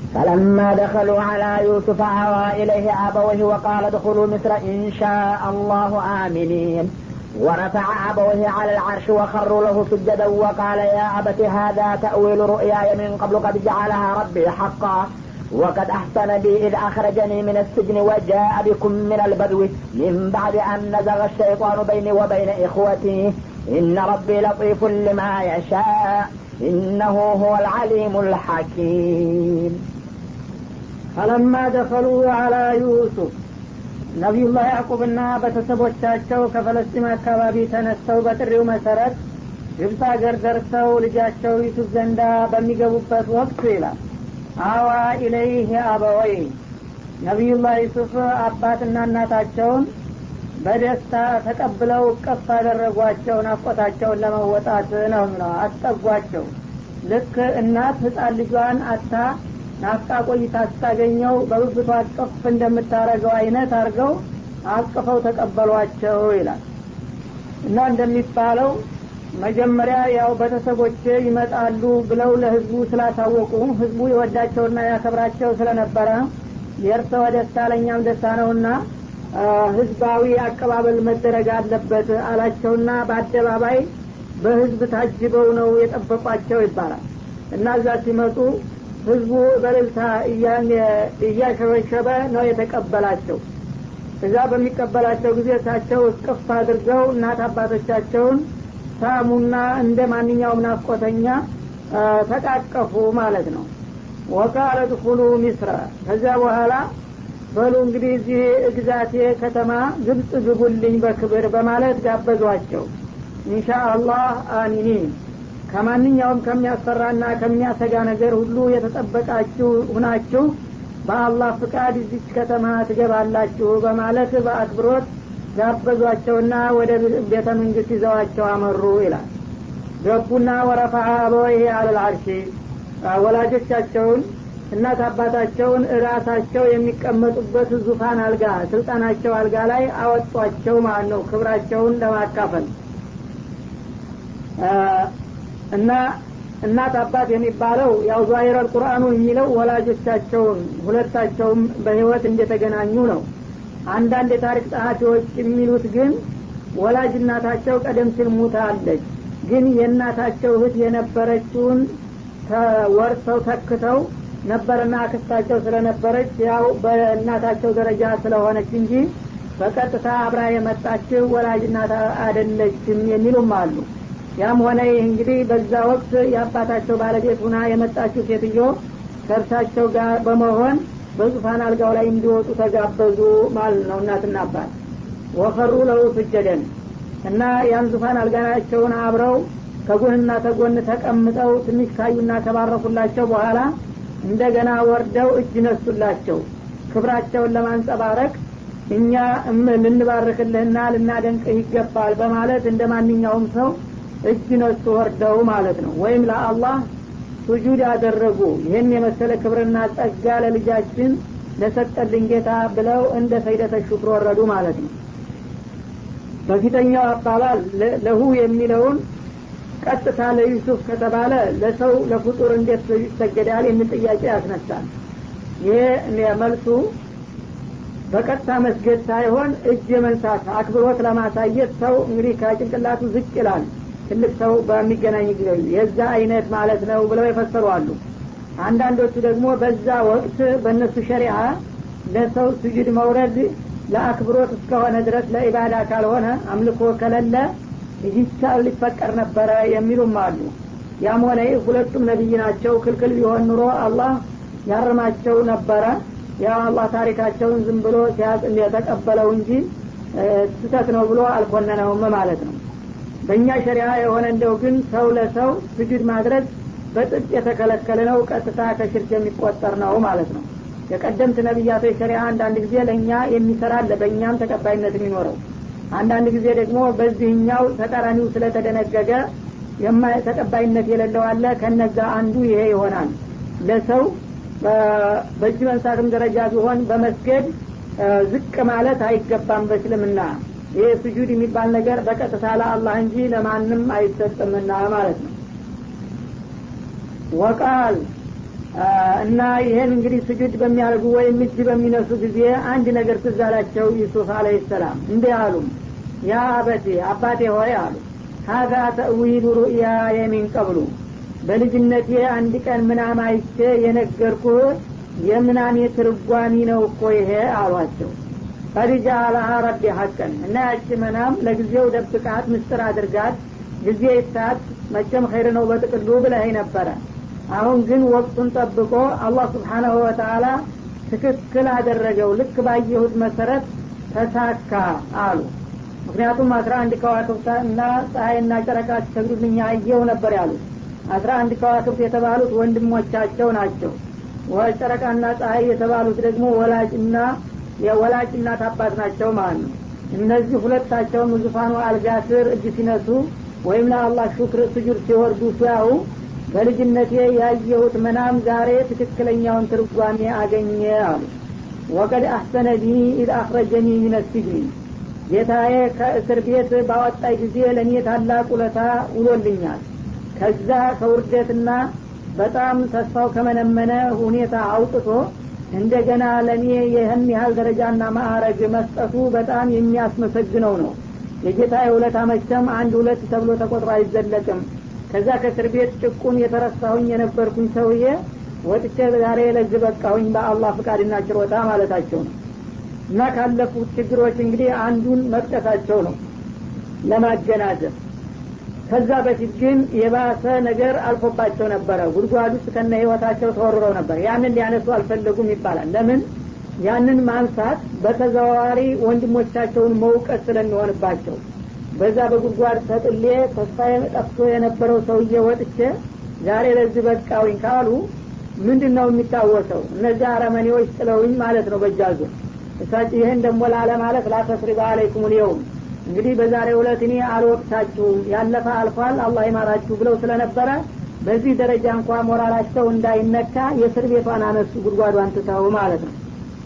فلما دخلوا على يوسف آوى إليه أبويه وقال ادخلوا مصر إن شاء الله آمنين ورفع أبويه على العرش وخروا له سجدا وقال يا أبت هذا تأويل رؤياي من قبل قد جعلها ربي حقا وقد أحسن بي إذ أخرجني من السجن وجاء بكم من البدو من بعد أن نزغ الشيطان بيني وبين إخوتي إن ربي لطيف لما يشاء إنه هو العليم الحكيم ፈለማ ደኸሉ አላ ዩሱፍ ነቢዩላህ ያዕቁብና ቤተሰቦቻቸው ከፈለስጢን አካባቢ ተነስተው በጥሪው መሰረት ግብፅ አገር ደርሰው ልጃቸው ዩሱፍ ዘንዳ በሚገቡበት ወቅት ይላል አዋ ኢለይህ አበወይ ነቢዩላህ ዩሱፍ አባትና እናታቸውን በደስታ ተቀብለው እቀፍ አደረጓቸው ናፍቆታቸውን ለመወጣት ነው ነው አስጠጓቸው ልክ እናት ህፃን ልጇን አታ ናፍቃ ቆይታ ስታገኘው በብብቷ አቅፍ እንደምታረገው አይነት አድርገው አቅፈው ተቀበሏቸው ይላል እና እንደሚባለው መጀመሪያ ያው ቤተሰቦች ይመጣሉ ብለው ለህዝቡ ስላሳወቁ ህዝቡ የወዳቸውና ያከብራቸው ስለነበረ የእርሰወ ደስታ ለእኛም ደስታ ነውና ህዝባዊ አቀባበል መደረግ አለበት አላቸውና በአደባባይ በህዝብ ታጅበው ነው የጠበቋቸው ይባላል እና እዛ ሲመጡ ህዝቡ በልልታ እያሸበሸበ ነው የተቀበላቸው እዛ በሚቀበላቸው ጊዜ እሳቸው እስቅፍ አድርገው እናት አባቶቻቸውን ሳሙና እንደ ማንኛውም ናፍቆተኛ ተቃቀፉ ማለት ነው ወቃለ ድኩሉ ሚስረ ከዚያ በኋላ በሉ እንግዲህ እዚህ ግዛቴ ከተማ ግብፅ ግቡልኝ በክብር በማለት ጋበዟቸው ኢንሻአላህ አሚኒን ከማንኛውም ከሚያስፈራና ከሚያሰጋ ነገር ሁሉ የተጠበቃችሁ ሁናችሁ በአላህ ፍቃድ እዚች ከተማ ትገባላችሁ በማለት በአክብሮት ጋበዟቸውና ወደ ቤተ መንግስት ይዘዋቸው አመሩ ይላል ገቡና ወረፋ አበወይሄ አለልአርሺ ወላጆቻቸውን እናት አባታቸውን እራሳቸው የሚቀመጡበት ዙፋን አልጋ ስልጣናቸው አልጋ ላይ አወጧቸው ማለት ነው ክብራቸውን ለማካፈል እና እናት አባት የሚባለው ያው ዛሂረል ቁርአኑ የሚለው ወላጆቻቸውን ሁለታቸውም በህይወት እንደተገናኙ ነው አንዳንድ የታሪክ ጸሐፊዎች የሚሉት ግን ወላጅ እናታቸው ቀደም ሲል ሙታለች ግን የእናታቸው እህት የነበረችውን ወርሰው ተክተው ነበርና አክስታቸው ስለነበረች ያው በእናታቸው ደረጃ ስለሆነች እንጂ በቀጥታ አብራ የመጣችው ወላጅ እናት አደለችም የሚሉም አሉ ያም ሆነ ይህ እንግዲህ በዛ ወቅት የአባታቸው ባለቤት ሁና የመጣችው ሴትዮ ከእርሳቸው ጋር በመሆን በዙፋን አልጋው ላይ እንዲወጡ ተጋበዙ ማለት ነው እናትና አባት ወፈሩ ለው ስጀደን እና ያን ዙፋን አልጋናቸውን አብረው ከጎንና ተጎን ተቀምጠው ትንሽ ካዩና ከባረኩላቸው በኋላ እንደገና ወርደው እጅ ነሱላቸው ክብራቸውን ለማንጸባረቅ እኛ ልንባርክልህና ልናደንቅህ ይገባል በማለት እንደ ማንኛውም ሰው እጅ ነሱ ወርደው ማለት ነው ወይም ለአላህ ሱጁድ ያደረጉ ይህን የመሰለ ክብርና ጸጋ ለልጃችን ለሰጠልን ጌታ ብለው እንደ ሰይደተ ሹክር ወረዱ ማለት ነው በፊተኛው አባባል ለሁ የሚለውን ቀጥታ ለዩሱፍ ከተባለ ለሰው ለፍጡር እንዴት ይሰገዳል የሚል ጥያቄ ያስነሳል ይሄ መልሱ በቀጥታ መስገድ ሳይሆን እጅ የመንሳት አክብሮት ለማሳየት ሰው እንግዲህ ከጭንቅላቱ ዝቅ ይላል ትልቅ ሰው በሚገናኝ ጊዜ የዛ አይነት ማለት ነው ብለው የፈሰሩ አሉ አንዳንዶቹ ደግሞ በዛ ወቅት በእነሱ ሸሪዓ ለሰው ስጁድ መውረድ ለአክብሮት እስከሆነ ድረስ ለኢባዳ ካልሆነ አምልኮ ከሌለ ይቻል ሊፈቀር ነበረ የሚሉም አሉ ያም ሆነ ሁለቱም ነቢይ ናቸው ክልክል ቢሆን ኑሮ አላህ ያርማቸው ነበረ ያው አላህ ታሪካቸውን ዝም ብሎ የተቀበለው እንጂ ስህተት ነው ብሎ አልኮነነውም ማለት ነው በእኛ ሸሪያ የሆነ እንደው ግን ሰው ለሰው ስጁድ ማድረግ በጥብቅ የተከለከለ ነው ቀጥታ ከሽርክ የሚቆጠር ነው ማለት ነው የቀደምት ነቢያቶች ሸሪያ አንዳንድ ጊዜ ለእኛ የሚሰራለ በእኛም ተቀባይነት የሚኖረው አንዳንድ ጊዜ ደግሞ በዚህኛው ተቃራኒው ስለተደነገገ ተቀባይነት የሌለው አለ ከነዛ አንዱ ይሄ ይሆናል ለሰው በእጅ መንሳትም ደረጃ ቢሆን በመስገድ ዝቅ ማለት አይገባም በእስልምና ይህ ስጁድ የሚባል ነገር በቀጥታ ለአላህ እንጂ ለማንም አይሰጥምና ማለት ነው ወቃል እና ይህን እንግዲህ ስጁድ በሚያደርጉ ወይም እጅ በሚነሱ ጊዜ አንድ ነገር ትዝ አላቸው ዩሱፍ አለህ ሰላም እንዲህ አሉም ያ አበቴ አባቴ ሆይ አሉ ሀዛ ተእዊሉ ሩእያ የሚን ቀብሉ በልጅነቴ አንድ ቀን ምናም አይቼ የነገርኩህ የምናሜ ትርጓሚ ነው እኮ ይሄ አሏቸው ቀዲጃ አላሃ ረቢ ሀቀን እና ያቺ መናም ለጊዜው ደብቃት ምስጥር አድርጋት ጊዜ ይታት መቼም ኸይር ነው በጥቅሉ ብለህ ነበረ አሁን ግን ወቅቱን ጠብቆ አላህ ስብሓናሁ ወተአላ ትክክል አደረገው ልክ ባየሁት መሰረት ተሳካ አሉ ምክንያቱም አስራ አንድ ከዋክብት እና ፀሐይና ጨረቃ ሲሰግዱልኛ አየው ነበር ያሉት አስራ አንድ ከዋክብት የተባሉት ወንድሞቻቸው ናቸው ጨረቃና ፀሐይ የተባሉት ደግሞ ወላጅና የወላጅ እናት አባት ናቸው ማለት ነው እነዚህ ሁለታቸውም ዙፋኑ አልጋ ስር እጅ ሲነሱ ወይም ለአላህ ሹክር ስጁድ ሲወርዱ ሲያው በልጅነቴ ያየሁት መናም ዛሬ ትክክለኛውን ትርጓሜ አገኘ አሉ ወቀድ አሕሰነ ቢ ኢድ አኽረጀኒ ሚነ ሲጅኒ ጌታዬ ከእስር ቤት ባወጣይ ጊዜ ለእኔ ታላቅ ውለታ ውሎልኛል ከዛ ከውርደትና በጣም ተስፋው ከመነመነ ሁኔታ አውጥቶ እንደገና ለእኔ ይህን ያህል ደረጃና ማዕረግ መስጠቱ በጣም የሚያስመሰግነው ነው የጌታ የውለታ መቸም አንድ ሁለት ተብሎ ተቆጥሮ አይዘለቅም ከዛ ከእስር ቤት ጭቁን የተረሳሁኝ የነበርኩኝ ሰውዬ ወጥቼ ዛሬ ለዚህ በቃሁኝ በአላህ ፍቃድና ችሮታ ማለታቸው ነው እና ካለፉት ችግሮች እንግዲህ አንዱን መጥቀሳቸው ነው ለማገናዘብ ከዛ በፊት ግን የባሰ ነገር አልፎባቸው ነበረ ጉድጓድ ውስጥ ከነ ህይወታቸው ተወርረው ነበር ያንን ሊያነሱ አልፈለጉም ይባላል ለምን ያንን ማንሳት በተዘዋዋሪ ወንድሞቻቸውን መውቀት ስለሚሆንባቸው በዛ በጉድጓድ ተጥሌ ተስፋ ጠፍቶ የነበረው ሰውዬ ወጥቼ ዛሬ ለዚህ በቃውኝ ካሉ ምንድን ነው የሚታወሰው እነዚህ አረመኔዎች ጥለውኝ ማለት ነው በጃዙ እሳቸው ይህን ደግሞ ላለ ማለት ላተስሪባ አለይኩም ልየውም እንግዲህ በዛሬ ሁለት እኔ አልወቅታችሁም ያለፈ አልፏል አላህ ይማራችሁ ብለው ስለነበረ በዚህ ደረጃ እንኳ ሞራላቸው እንዳይነካ የእስር ቤቷን አነሱ ጉድጓዷን ትተው ማለት ነው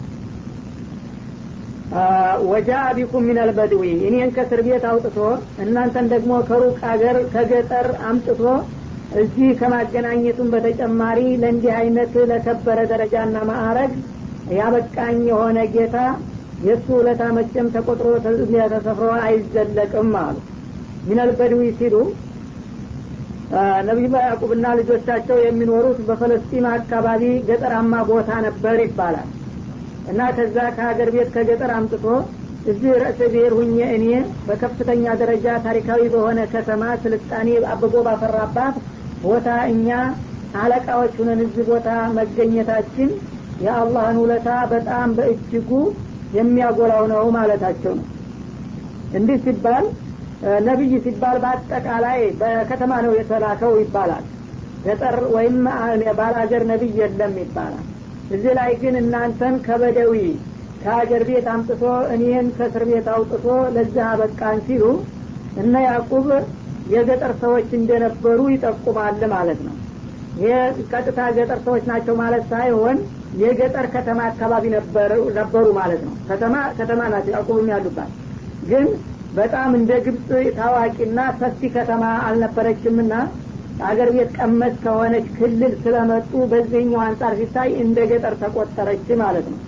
ወጃ ቢኩም ሚነል በድዊ እኔን ከእስር ቤት አውጥቶ እናንተን ደግሞ ከሩቅ አገር ከገጠር አምጥቶ እዚህ ከማገናኘቱም በተጨማሪ ለእንዲህ አይነት ለከበረ ደረጃና ማዕረግ ያበቃኝ የሆነ ጌታ የእሱ ውለታ መቼም ተቆጥሮ ተሰፍሮ አይዘለቅም አሉ ሚነል በድዊ ሲሉ ነቢዩላህ ያዕቁብና ልጆቻቸው የሚኖሩት በፈለስጢን አካባቢ ገጠራማ ቦታ ነበር ይባላል እና ከዛ ከሀገር ቤት ከገጠር አምጥቶ እዚህ ርዕሰ ብሔር ሁኜ እኔ በከፍተኛ ደረጃ ታሪካዊ በሆነ ከተማ ስልጣኔ አብቦ ባፈራባት ቦታ እኛ አለቃዎች ሁነን እዚህ ቦታ መገኘታችን የአላህን ውለታ በጣም በእጅጉ የሚያጎላው ነው ማለታቸው ነው እንዲህ ሲባል ነቢይ ሲባል በአጠቃላይ በከተማ ነው የተላከው ይባላል ገጠር ወይም ባላገር ነቢይ የለም ይባላል እዚህ ላይ ግን እናንተን ከበደዊ ከሀገር ቤት አምጥቶ እኔን ከእስር ቤት አውጥቶ ለዚህ አበቃን ሲሉ እነ ያዕቁብ የገጠር ሰዎች እንደነበሩ ይጠቁማል ማለት ነው ይህ ቀጥታ ገጠር ሰዎች ናቸው ማለት ሳይሆን የገጠር ከተማ አካባቢ ነበሩ ማለት ነው ከተማ ከተማ ናቸው ያዕቁብም ያሉባት ግን በጣም እንደ ግብፅ ታዋቂና ሰፊ ከተማ አልነበረችምና አገር ቤት ቀመስ ከሆነች ክልል ስለመጡ በዚህኛው አንጻር ሲታይ እንደ ገጠር ተቆጠረች ማለት ነው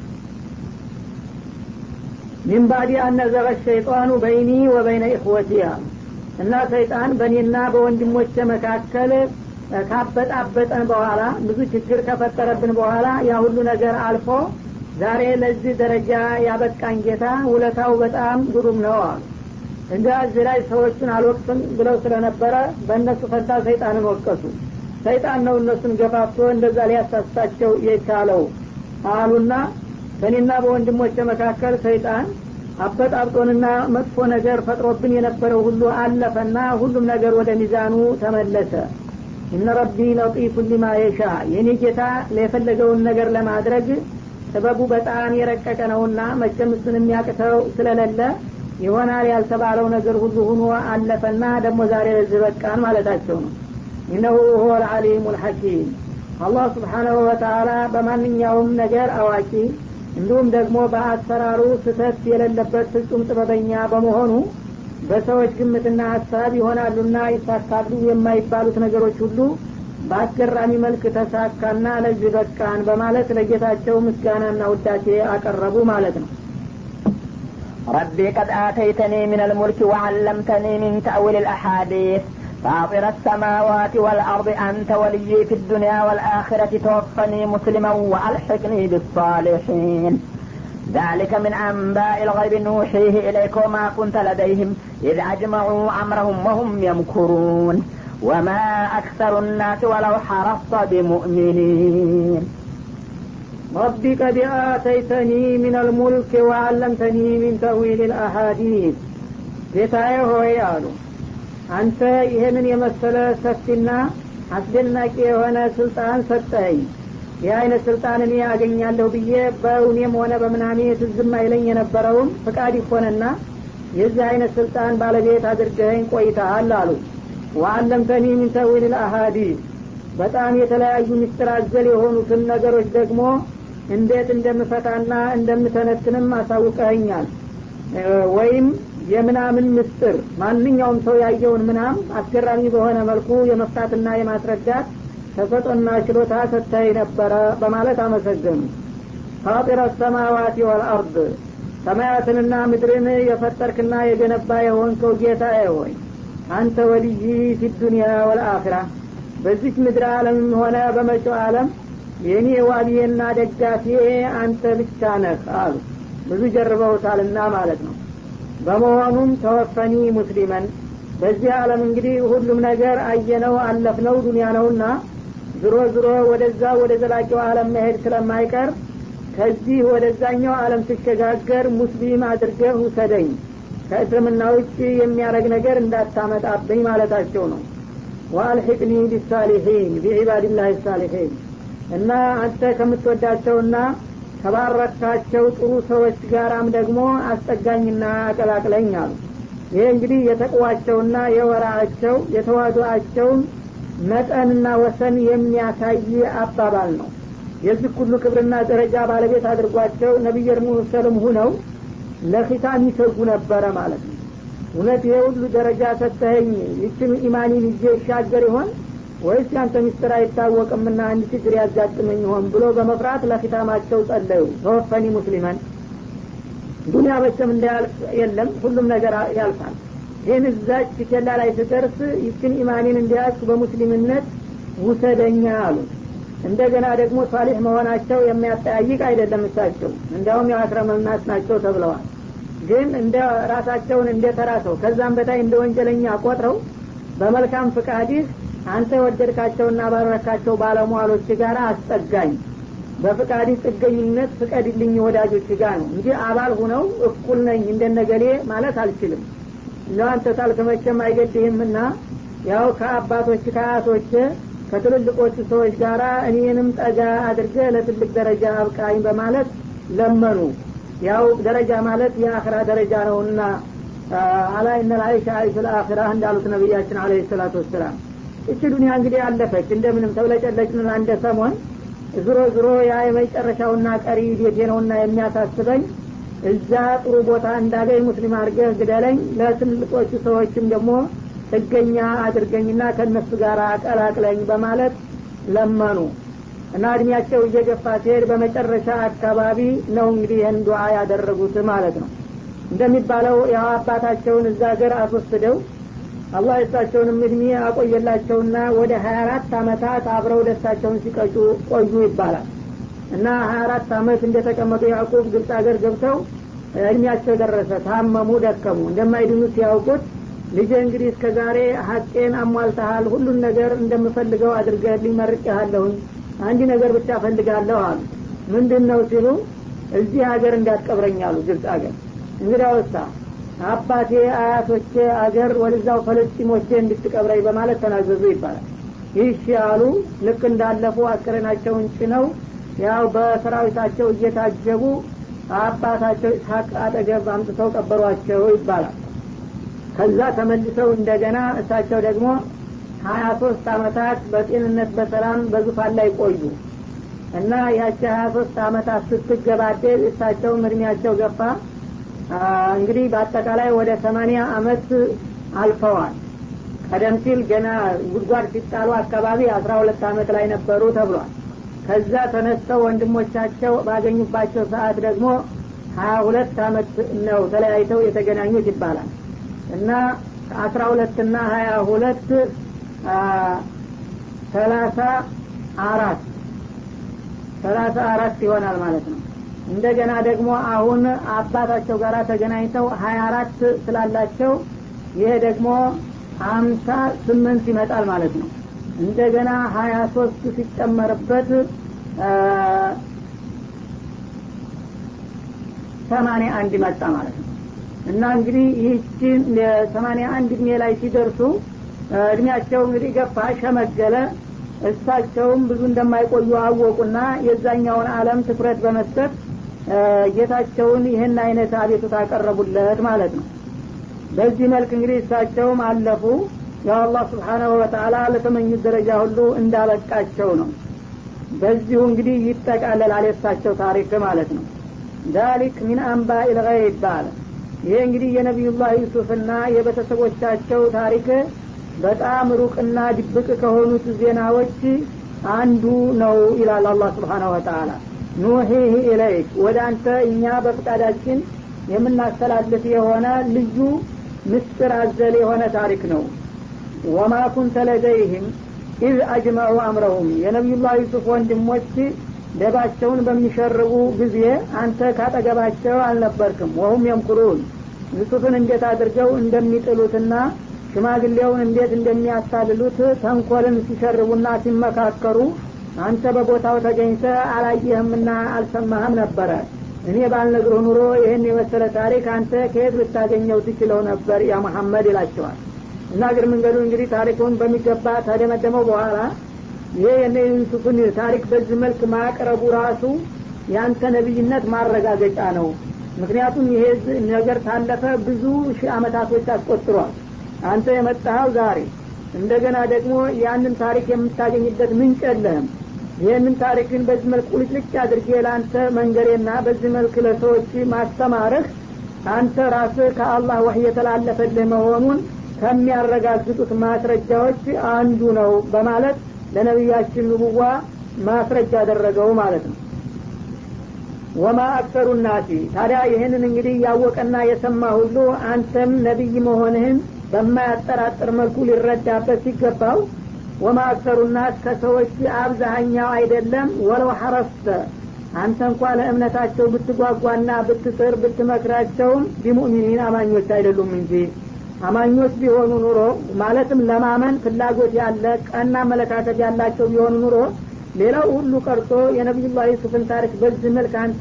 ሚን ባዲ አነዘረ ሸይጣኑ በይኒ ወበይነ ኢኽወቲ እና ሰይጣን በእኔና በወንድሞቼ መካከል ካበጣበጠን በኋላ ብዙ ችግር ከፈጠረብን በኋላ ያ ሁሉ ነገር አልፎ ዛሬ ለዚህ ደረጃ ያበቃን ጌታ ውለታው በጣም ግሩም ነው አሉ እንደ እዚህ ላይ ሰዎቹን አልወቅትም ብለው ስለነበረ በእነሱ ፈንታ ሰይጣንን ወቀሱ ሰይጣን ነው እነሱን ገፋፍቶ እንደዛ ሊያሳስታቸው የቻለው አሉና በእኔና በወንድሞቼ መካከል ሰይጣን አበጣብጦንና መጥፎ ነገር ፈጥሮብን የነበረው ሁሉ አለፈና ሁሉም ነገር ወደ ሚዛኑ ተመለሰ እነ ረቢ ለጢፉ ሊማ የሻ የኔ ጌታ የፈለገውን ነገር ለማድረግ ጥበቡ በጣም የረቀቀ ነውና መቼም እሱን የሚያቅተው ስለሌለ ይሆናል ያልተባለው ነገር ሁሉ ሁኖ አለፈና ደግሞ ዛሬ ለዚህ በቃን ማለታቸው ነው ኢነሁ ሁወ ልዓሊሙ ልሐኪም አላህ ስብሓናሁ ወተአላ በማንኛውም ነገር አዋቂ እንዲሁም ደግሞ በአሰራሩ ስህተት የሌለበት ፍጹም ጥበበኛ በመሆኑ በሰዎች ግምትና ሀሳብ ይሆናሉና ይሳካሉ የማይባሉት ነገሮች ሁሉ በአስገራሚ መልክ ተሳካና ለዚህ በቃን በማለት ለጌታቸው ምስጋናና ውዳሴ አቀረቡ ማለት ነው ربي قد آتيتني من الملك وعلمتني من تأويل الأحاديث فاطر السماوات والأرض أنت ولي في الدنيا والآخرة توفني مسلما وألحقني بالصالحين ذلك من أنباء الغيب نوحيه إليك وما كنت لديهم إذ أجمعوا أمرهم وهم يمكرون وما أكثر الناس ولو حرصت بمؤمنين رب قد آتيتني من الملك وعلمتني من تأويل الأحاديث ጌታዬ ሆይ አሉ አንተ ይህንን የመሰለ ሰፊና አስደናቂ የሆነ ስልጣን ሰጠኸኝ ይህ አይነት ስልጣን እኔ ያገኛለሁ ብዬ በእውኔም ሆነ በምናሜ ትዝም አይለኝ የነበረውን ፍቃድ ይሆንና የዚህ አይነት ስልጣን ባለቤት አድርገኸኝ ቆይተሃል አሉ ወአለምተኒ ሚን ተዊል ልአሃዲስ በጣም የተለያዩ ምስጢር አዘል የሆኑትን ነገሮች ደግሞ እንዴት እንደምፈታና እንደምተነትንም አሳውቀኸኛል ወይም የምናምን ምስጥር ማንኛውም ሰው ያየውን ምናም አስገራሚ በሆነ መልኩ የመፍታትና የማስረዳት ተሰጦና ችሎታ ሰጥተኸኝ ነበረ በማለት አመሰገኑ ፋጢረ ሰማዋት ወልአርድ ሰማያትንና ምድርን የፈጠርክና የገነባ የሆንከው ጌታ ሆይ አንተ ወልይ ፊዱንያ ወልአኺራ በዚች ምድር ዓለምም ሆነ በመጪው ዓለም የእኔ ዋቢዬና ደጋፊዬ አንተ ብቻ ነህ አሉ ብዙ ጀርበውታልና ማለት ነው በመሆኑም ተወፈኒ ሙስሊመን በዚህ ዓለም እንግዲህ ሁሉም ነገር አየነው አለፍነው ዱንያ ነውና ዝሮ ዝሮ ወደዛ ወደ ዘላቂው ዓለም መሄድ ስለማይቀር ከዚህ ወደዛኛው ዓለም ሲሸጋገር ሙስሊም አድርገህ ውሰደኝ ከእስልምና ውጭ የሚያደረግ ነገር እንዳታመጣብኝ ማለታቸው ነው ወአልሒቅኒ ቢሳሊሒን ቢዒባድላህ ሳሊሒን እና አንተ ከምትወዳቸውና ከባረካቸው ጥሩ ሰዎች ጋራም ደግሞ አስጠጋኝና አቀላቅለኝ አሉ ይሄ እንግዲህ የተቅዋቸውና የወራቸው የተዋዱአቸውን መጠንና ወሰን የሚያሳይ አባባል ነው የዚህ ሁሉ ክብርና ደረጃ ባለቤት አድርጓቸው ነቢይ ሙሰልም ሁነው ለኪታም ይሰጉ ነበረ ማለት ነው እውነት ይሄ ሁሉ ደረጃ ሰተኸኝ ይችን ኢማኒን ይዤ ይሻገር ይሆን ወይስ ያንተ ሚስጥር አይታወቅምና አንድ ችግር ያጋጥመኝ ይሆን ብሎ በመፍራት ለኪታማቸው ጸለዩ ተወፈኒ ሙስሊመን ዱኒያ በቸም እንዳያልፍ የለም ሁሉም ነገር ያልፋል ይህን እዛች ኬላ ላይ ስደርስ ይችን ኢማኒን እንዲያስ በሙስሊምነት ውሰደኛ አሉ እንደገና ደግሞ ሳሊሕ መሆናቸው የሚያጠያይቅ አይደለም እሳቸው እንዲያውም የአክረመናስ ናቸው ተብለዋል ግን እንደ ራሳቸውን እንደ ተራ ሰው ከዛም በታይ እንደ ወንጀለኛ ቆጥረው በመልካም ፍቃድህ አንተ የወደድካቸውና ባረካቸው ባለሟሎች ጋር አስጠጋኝ በፍቃድ ጥገኝነት ፍቀድልኝ ወዳጆች ጋር ነው እንጂ አባል ሁነው እኩል ነኝ እንደነገሌ ማለት አልችልም እንደው አንተ ታልክ መቼም አይገድህምና ያው ከአባቶች ከአያቶች ከትልልቆቹ ሰዎች ጋር እኔንም ጠጋ አድርገ ለትልቅ ደረጃ አብቃኝ በማለት ለመኑ ያው ደረጃ ማለት የአኽራ ደረጃ ነውና አላ ኢነ ልአይሻ አይሽ ልአኽራ እንዳሉት ነቢያችን አለ ሰላቱ ወሰላም እቺ ዱኒያ እንግዲህ አለፈች እንደምንም ተብለጨለጭን አንደ ሰሞን ዝሮ ዝሮ ያ የመጨረሻውና ቀሪ ቤቴ ነውና የሚያሳስበኝ እዛ ጥሩ ቦታ እንዳገኝ ሙስሊም አድርገህ ግደለኝ ለትልቆቹ ሰዎችም ደግሞ ጥገኛ አድርገኝና ከእነሱ ጋር አቀላቅለኝ በማለት ለመኑ እና እድሜያቸው እየገፋ ሲሄድ በመጨረሻ አካባቢ ነው እንግዲህ ይህን ዱዓ ያደረጉት ማለት ነው እንደሚባለው ያው አባታቸውን እዛ ሀገር አስወስደው አላህ የሳቸውንም እድሜ አቆየላቸውና ወደ ሀያ አራት አመታት አብረው ደስታቸውን ሲቀጩ ቆዩ ይባላል እና ሀያ አራት አመት እንደተቀመጡ ያዕቁብ ግብፅ ሀገር ገብተው እድሜያቸው ደረሰ ታመሙ ደከሙ እንደማይድኑ ሲያውቁት ልጄ እንግዲህ እስከ ዛሬ ሀቄን አሟልተሃል ሁሉን ነገር እንደምፈልገው አድርገህልኝ መርቄሃለሁኝ አንድ ነገር ብቻ ፈልጋለሁ አሉ ምንድን ነው ሲሉ እዚህ ሀገር እንዳትቀብረኝ አሉ ግብፅ ሀገር እንግዲህ ወሳ አባቴ አያቶቼ አገር ወደዛው ፈለስጢሞቼ እንድትቀብረኝ በማለት ተናዘዙ ይባላል ይህ ያሉ ልክ እንዳለፉ አስከሬናቸውን ጭነው ያው በሰራዊታቸው እየታጀቡ አባታቸው ኢስሐቅ አጠገብ አምጥተው ቀበሯቸው ይባላል ከዛ ተመልሰው እንደገና እሳቸው ደግሞ ሀያ ሶስት አመታት በጤንነት በሰላም በዙፋን ላይ ቆዩ እና ያቺ ሀያ ሶስት አመታት ስትገባደድ እሳቸውም እድሜያቸው ገፋ እንግዲህ በአጠቃላይ ወደ ሰማኒያ አመት አልፈዋል ቀደም ሲል ገና ጉድጓድ ሲጣሉ አካባቢ አስራ ሁለት አመት ላይ ነበሩ ተብሏል ከዛ ተነስተው ወንድሞቻቸው ባገኙባቸው ሰዓት ደግሞ ሀያ ሁለት አመት ነው ተለያይተው የተገናኙት ይባላል እና አስራ ሁለት ና ሀያ ሁለት ሰላሳ አራት ሰላሳ አራት ይሆናል ማለት ነው እንደገና ደግሞ አሁን አባታቸው ጋር ተገናኝተው ሀያ አራት ስላላቸው ይሄ ደግሞ አምሳ ስምንት ይመጣል ማለት ነው እንደገና ሀያ ሶስት ሲጨመርበት ሰማኒያ አንድ መጣ ማለት ነው እና እንግዲህ ይህችን ሰማኒያ አንድ እድሜ ላይ ሲደርሱ እድሜያቸው እንግዲህ ገፋ ሸመገለ እሳቸውም ብዙ እንደማይቆዩ አወቁና የዛኛውን አለም ትኩረት በመስጠት ጌታቸውን ይህን አይነት አቤቱታ አቀረቡለት ማለት ነው በዚህ መልክ እንግዲህ እሳቸውም አለፉ ያው አላህ ስብሓናሁ ወተአላ ለተመኙት ደረጃ ሁሉ እንዳበቃቸው ነው በዚሁ እንግዲህ ይጠቃለላል የእሳቸው ታሪክ ማለት ነው ዛሊክ ሚን አንባ ኢልገይብ አለ ይሄ እንግዲህ የነቢዩላህ ዩሱፍና የቤተሰቦቻቸው ታሪክ በጣም ሩቅና ድብቅ ከሆኑት ዜናዎች አንዱ ነው ይላል አላህ ስብሓናሁ ወተአላ ኑሂህ ኢለይክ ወደ አንተ እኛ በፍቃዳችን የምናስተላልፍ የሆነ ልዩ ምስጢር አዘል የሆነ ታሪክ ነው ወማ ኩንተ ለደይህም ኢዝ አጅመዑ አምረሁም የነቢዩላህ ዩሱፍ ወንድሞች ደባቸውን በሚሸርቡ ጊዜ አንተ ካጠገባቸው አልነበርክም ወሁም የምኩሩን ዩሱፍን እንዴት አድርገው እንደሚጥሉትና ሽማግሌውን እንዴት እንደሚያታልሉት ተንኮልን ሲሸርቡና ሲመካከሩ አንተ በቦታው ተገኝተ አላየህምና አልሰማህም ነበረ እኔ ባልነግርህ ኑሮ ይህን የመሰለ ታሪክ አንተ ከየት ልታገኘው ትችለው ነበር ያ መሐመድ ይላቸዋል እና እግር መንገዱ እንግዲህ ታሪኩን በሚገባ ታደመደመው በኋላ ይሄ የነ ዩሱፍን ታሪክ በዚህ መልክ ማቅረቡ ራሱ ያንተ ነቢይነት ማረጋገጫ ነው ምክንያቱም ይሄ ነገር ታለፈ ብዙ ሺህ አመታቶች አስቆጥሯል አንተ የመጣኸው ዛሬ እንደገና ደግሞ ያንን ታሪክ የምታገኝበት ምንጭ የለህም ይህንን ታሪክን በዚህ መልክ ቁልጭልጭ አድርጌ ለአንተ መንገሬና በዚህ መልክ ለሰዎች ማስተማርህ አንተ ራስህ ከአላህ ወህይ የተላለፈልህ መሆኑን ከሚያረጋግጡት ማስረጃዎች አንዱ ነው በማለት ለነቢያችን ንቡዋ ማስረጃ አደረገው ማለት ነው ወማ አክሰሩ ናሲ ታዲያ ይህንን እንግዲህ ያወቀና የሰማ ሁሉ አንተም ነቢይ መሆንህን በማያጠራጥር መልኩ ሊረዳበት ሲገባው ወማ አክሰሩ ናስ ከሰዎች አብዛሀኛው አይደለም ወለው ሐረስተ አንተ እንኳ ለእምነታቸው ብትጓጓና ብትጥር ብትመክራቸውም ቢሙእሚኒን አማኞች አይደሉም እንጂ አማኞች ቢሆኑ ኑሮ ማለትም ለማመን ፍላጎት ያለ ቀና አመለካከት ያላቸው ቢሆኑ ኑሮ ሌላው ሁሉ ቀርቶ የነቢዩላህ ዩሱፍን ታሪክ በዚህ መልክ አንተ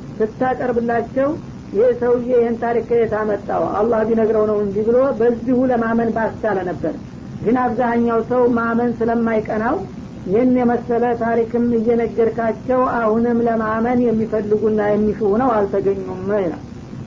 ስታቀርብላቸው ይህ ሰውዬ ይህን ታሪክ ከየት አመጣው አላህ ቢነግረው ነው እንጂ ብሎ በዚሁ ለማመን ባስቻለ ነበር ግን አብዛኛው ሰው ማመን ስለማይቀናው ይህን የመሰለ ታሪክም እየነገርካቸው አሁንም ለማመን የሚፈልጉና የሚሹ ነው አልተገኙም ይላል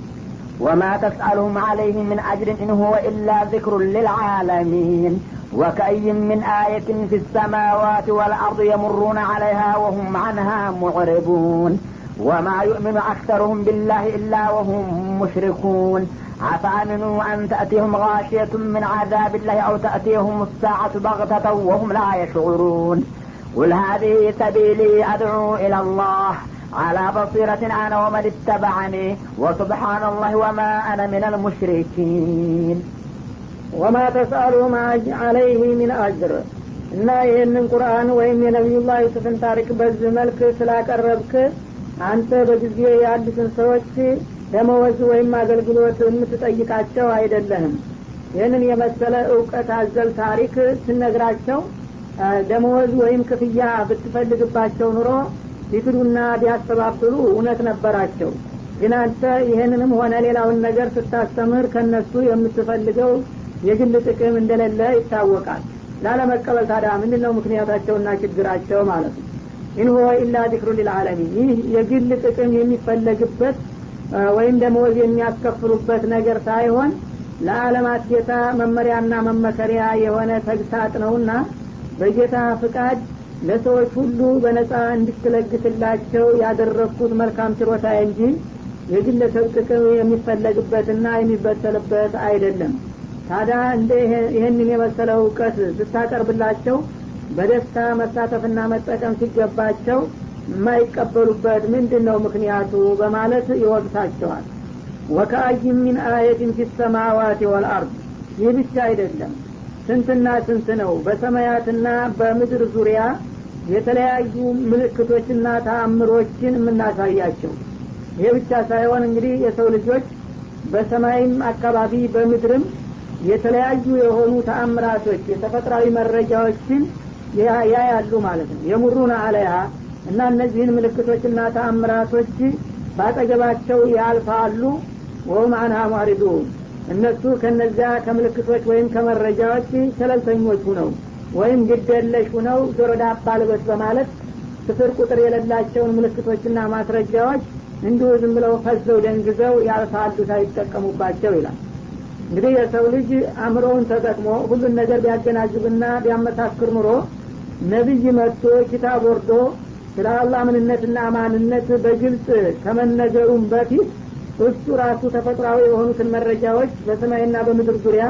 وما تسألهم عليه من أجر إن هو إلا ذكر للعالمين وكأي من آية في السماوات والأرض يمرون عليها وهم عنها معرضون وما يؤمن أكثرهم بالله إلا وهم مشركون أفأمنوا أن تأتيهم غاشية من عذاب الله أو تأتيهم الساعة بغتة وهم لا يشعرون قل هذه سبيلي أدعو إلى الله على بصيرة أنا ومن اتبعني وسبحان الله وما أنا من المشركين وما تسألهم عليه من أجر እና ይህንን ቁርአን ወይም የነቢዩላህ ዩሱፍን ታሪክ በዚህ መልክ ስላቀረብክ አንተ በጊዜ ያሉትን ሰዎች ደመወዝ ወይም አገልግሎት የምትጠይቃቸው አይደለህም ይህንን የመሰለ እውቀት አዘል ታሪክ ስነግራቸው ደመወዝ ወይም ክፍያ ብትፈልግባቸው ኑሮ ቢክዱና ቢያስተባብሉ እውነት ነበራቸው ግን አንተ ይህንንም ሆነ ሌላውን ነገር ስታስተምር ከነሱ የምትፈልገው የግል ጥቅም እንደሌለ ይታወቃል ላለመቀበል ታዲያ ምንድን ነው ምክንያታቸውና ችግራቸው ማለት ነው ኢንሆ ኢላ ዚክሩ ሊልዓለሚን ይህ የግል ጥቅም የሚፈለግበት ወይም ደመወዝ የሚያስከፍሉበት ነገር ሳይሆን ለዓለማት ጌታ መመሪያና መመከሪያ የሆነ ተግሳጥ ነውና በጌታ ፍቃድ ለሰዎች ሁሉ በነጻ እንድትለግስላቸው ያደረግኩት መልካም ችሮታ እንጂ የግለሰብ ጥቅም የሚፈለግበትና የሚበተልበት አይደለም ታዲያ እንደ ይህንን የመሰለ እውቀት ስታቀርብላቸው በደስታ መሳተፍና መጠቀም ሲገባቸው የማይቀበሉበት ምንድን ነው ምክንያቱ በማለት ይወቅሳቸዋል ወከአይ ሚን አየትን ፊ ሰማዋት ወልአርድ ይህ ብቻ አይደለም ስንትና ስንት ነው በሰማያትና በምድር ዙሪያ የተለያዩ ምልክቶችና ተአምሮችን የምናሳያቸው ይሄ ብቻ ሳይሆን እንግዲህ የሰው ልጆች በሰማይም አካባቢ በምድርም የተለያዩ የሆኑ ተአምራቶች የተፈጥራዊ መረጃዎችን ያያሉ ማለት ነው የሙሩን አለያ እና እነዚህን ምልክቶችና ተአምራቶች ባጠገባቸው ያልፋሉ ወሁም አንሃ ሙዕሪዱን እነሱ ከነዚያ ከምልክቶች ወይም ከመረጃዎች ሸለልተኞች ሁነው ወይም ግደለሽ ሁነው ጆሮ ዳባ ልበስ በማለት ስፍር ቁጥር የሌላቸውን ምልክቶችና ማስረጃዎች እንዲሁ ዝም ብለው ፈዘው ደንግዘው ያልፋሉ ሳይጠቀሙባቸው ይላል እንግዲህ የሰው ልጅ አእምሮውን ተጠቅሞ ሁሉን ነገር ቢያገናዝብና ቢያመሳክር ኑሮ ነቢይ መጥቶ ኪታብ ወርዶ ስለ አላህ ምንነትና ማንነት በግልጽ ከመነገሩም በፊት እሱ ራሱ ተፈጥሯዊ የሆኑትን መረጃዎች በሰማይና በምድር ዙሪያ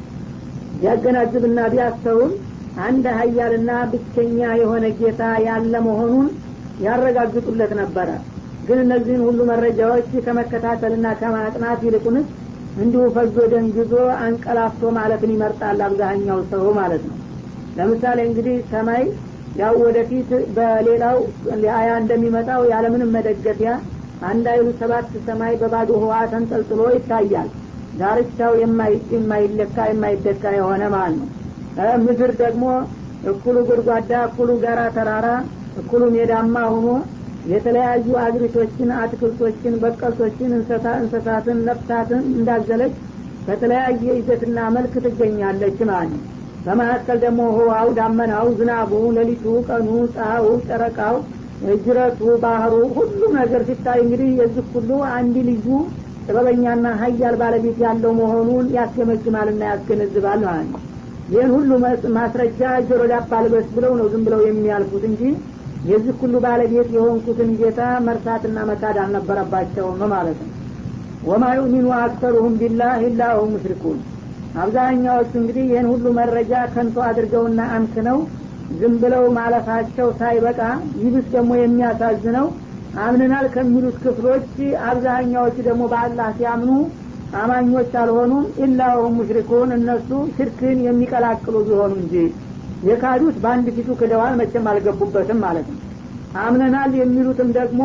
ቢያገናዝብና ቢያስተውም አንድ ሀያልና ብቸኛ የሆነ ጌታ ያለ መሆኑን ያረጋግጡለት ነበረ ግን እነዚህን ሁሉ መረጃዎች ከመከታተልና ከማጥናት ይልቁንስ እንዲሁ ፈዞ ደንግዞ አንቀላፍቶ ማለትን ይመርጣል አብዛኛው ሰው ማለት ነው ለምሳሌ እንግዲህ ሰማይ ያው ወደፊት በሌላው አያ እንደሚመጣው ያለምንም መደገፊያ አንድ አይሉ ሰባት ሰማይ በባዶ ህዋ ተንጠልጥሎ ይታያል ዳርቻው የማይለካ የማይደካ የሆነ ማለት ነው ምድር ደግሞ እኩሉ ጉድጓዳ እኩሉ ጋራ ተራራ እኩሉ ሜዳማ ሆኖ የተለያዩ አግሪቶችን አትክልቶችን በቀልቶችን እንስሳትን ነፍሳትን እንዳዘለች በተለያየ ይዘትና መልክ ትገኛለች ማለት ነው በመካከል ደግሞ ህዋው ዳመናው ዝናቡ ሌሊቱ ቀኑ ፀሐዩ ጨረቃው ጅረቱ ባህሩ ሁሉም ነገር ሲታይ እንግዲህ የዚህ ሁሉ አንድ ልዩ ጥበበኛና ሀያል ባለቤት ያለው መሆኑን ያስገመግማልና ያስገነዝባል ማለት ነው ይህን ሁሉ ማስረጃ ጆሮ ዳባ ልበስ ብለው ነው ዝም ብለው የሚያልፉት እንጂ የዚህ ሁሉ ባለቤት የሆንኩትን ጌታ መርሳትና መካድ አልነበረባቸውም ማለት ነው ወማ ዩሚኑ አክተሩሁም ቢላህ ኢላ ሁም ሙሽሪኩን አብዛኛዎቹ እንግዲህ ይህን ሁሉ መረጃ ከንቶ አድርገውና አምክነው ዝም ብለው ማለፋቸው ሳይበቃ ይብስ ደግሞ የሚያሳዝነው አምንናል ከሚሉት ክፍሎች አብዛኛዎቹ ደግሞ በአላህ ሲያምኑ አማኞች አልሆኑም ኢላሁም ሙሽሪኩን እነሱ ሽርክን የሚቀላቅሉ ቢሆኑ እንጂ የካዱት በአንድ ፊቱ ክደዋል መቼም አልገቡበትም ማለት ነው አምነናል የሚሉትም ደግሞ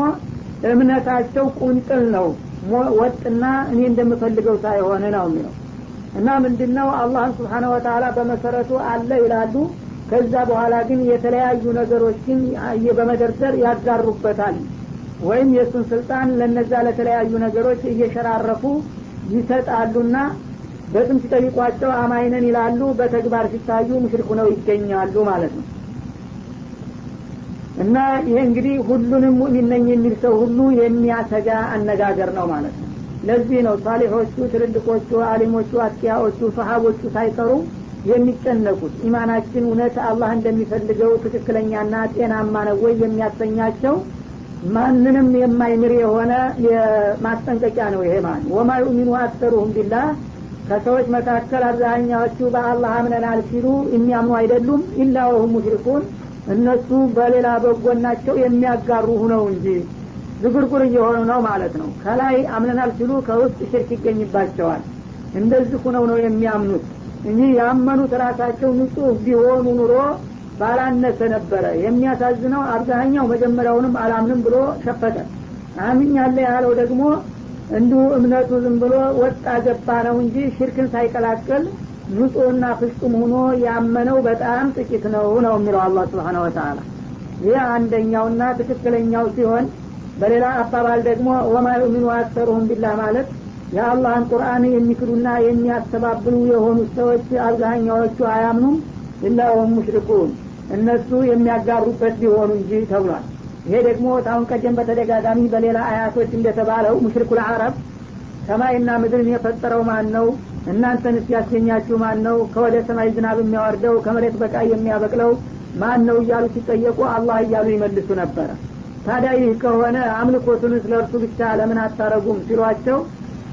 እምነታቸው ቁንጥል ነው ወጥና እኔ እንደምፈልገው ሳይሆን ነው የሚለው እና ምንድነው አላህን ስብሓነ ወተላ በመሰረቱ አለ ይላሉ ከዛ በኋላ ግን የተለያዩ ነገሮችን በመደርደር ያጋሩበታል ወይም የእሱን ስልጣን ለነዛ ለተለያዩ ነገሮች እየሸራረፉ ይሰጣሉና በስም ሲጠይቋቸው አማይነን ይላሉ በተግባር ሲታዩ ሙሽሪኩ ነው ይገኛሉ ማለት ነው እና ይሄ እንግዲህ ሁሉንም ሙእሚን ነኝ የሚል ሰው ሁሉ የሚያሰጋ አነጋገር ነው ማለት ነው ለዚህ ነው ሳሊሖቹ ትልልቆቹ አሊሞቹ አጥቂያዎቹ ሰሀቦቹ ሳይቀሩ የሚጨነቁት ኢማናችን እውነት አላህ እንደሚፈልገው ትክክለኛና ጤናማ ነው ወይ የሚያሰኛቸው ማንንም የማይምር የሆነ ማስጠንቀቂያ ነው ይሄ ማለት ወማ ዩሚኑ አክተሩሁም ቢላህ ከሰዎች መካከል አብዛኛዎቹ በአላህ አምነናል ሲሉ የሚያምኑ አይደሉም ኢላ ወሁም ሙሽሪኩን እነሱ በሌላ በጎናቸው የሚያጋሩ ሁነው እንጂ ዝጉርጉር እየሆኑ ነው ማለት ነው ከላይ አምነናል ሲሉ ከውስጥ ሽርክ ይገኝባቸዋል እንደዚህ ሁነው ነው የሚያምኑት እንጂ ያመኑት ራሳቸው ንጹህ ቢሆኑ ኑሮ ባላነሰ ነበረ የሚያሳዝነው አብዛኛው መጀመሪያውንም አላምንም ብሎ ሸፈተ አምኛለ ያለው ደግሞ እንዲሁ እምነቱ ዝም ብሎ ወጣ ገባ ነው እንጂ ሽርክን ሳይቀላቀል ንጹህና ፍጹም ሆኖ ያመነው በጣም ጥቂት ነው ነው የሚለው አላህ ስብሓን ወተላ ይህ አንደኛውና ትክክለኛው ሲሆን በሌላ አባባል ደግሞ ወማ ዩሚኑ አክተሩሁም ቢላህ ማለት የአላህን ቁርአን የሚክዱና የሚያስተባብሉ የሆኑ ሰዎች አብዛኛዎቹ አያምኑም ኢላ ወሁም ሙሽሪኩን እነሱ የሚያጋሩበት ቢሆኑ እንጂ ተብሏል ይሄ ደግሞ ታሁን ቀደም በተደጋጋሚ በሌላ አያቶች እንደተባለው ሙሽሪኩል አረብ ሰማይና ምድርን የፈጠረው ማን ነው እናንተን ያስገኛችሁ ማን ነው ከወደ ሰማይ ዝናብ የሚያወርደው ከመሬት በቃ የሚያበቅለው ማን ነው እያሉ ሲጠየቁ አላህ እያሉ ይመልሱ ነበረ ታዲያ ይህ ከሆነ አምልኮቱን ስለ እርሱ ብቻ ለምን አታረጉም ሲሏቸው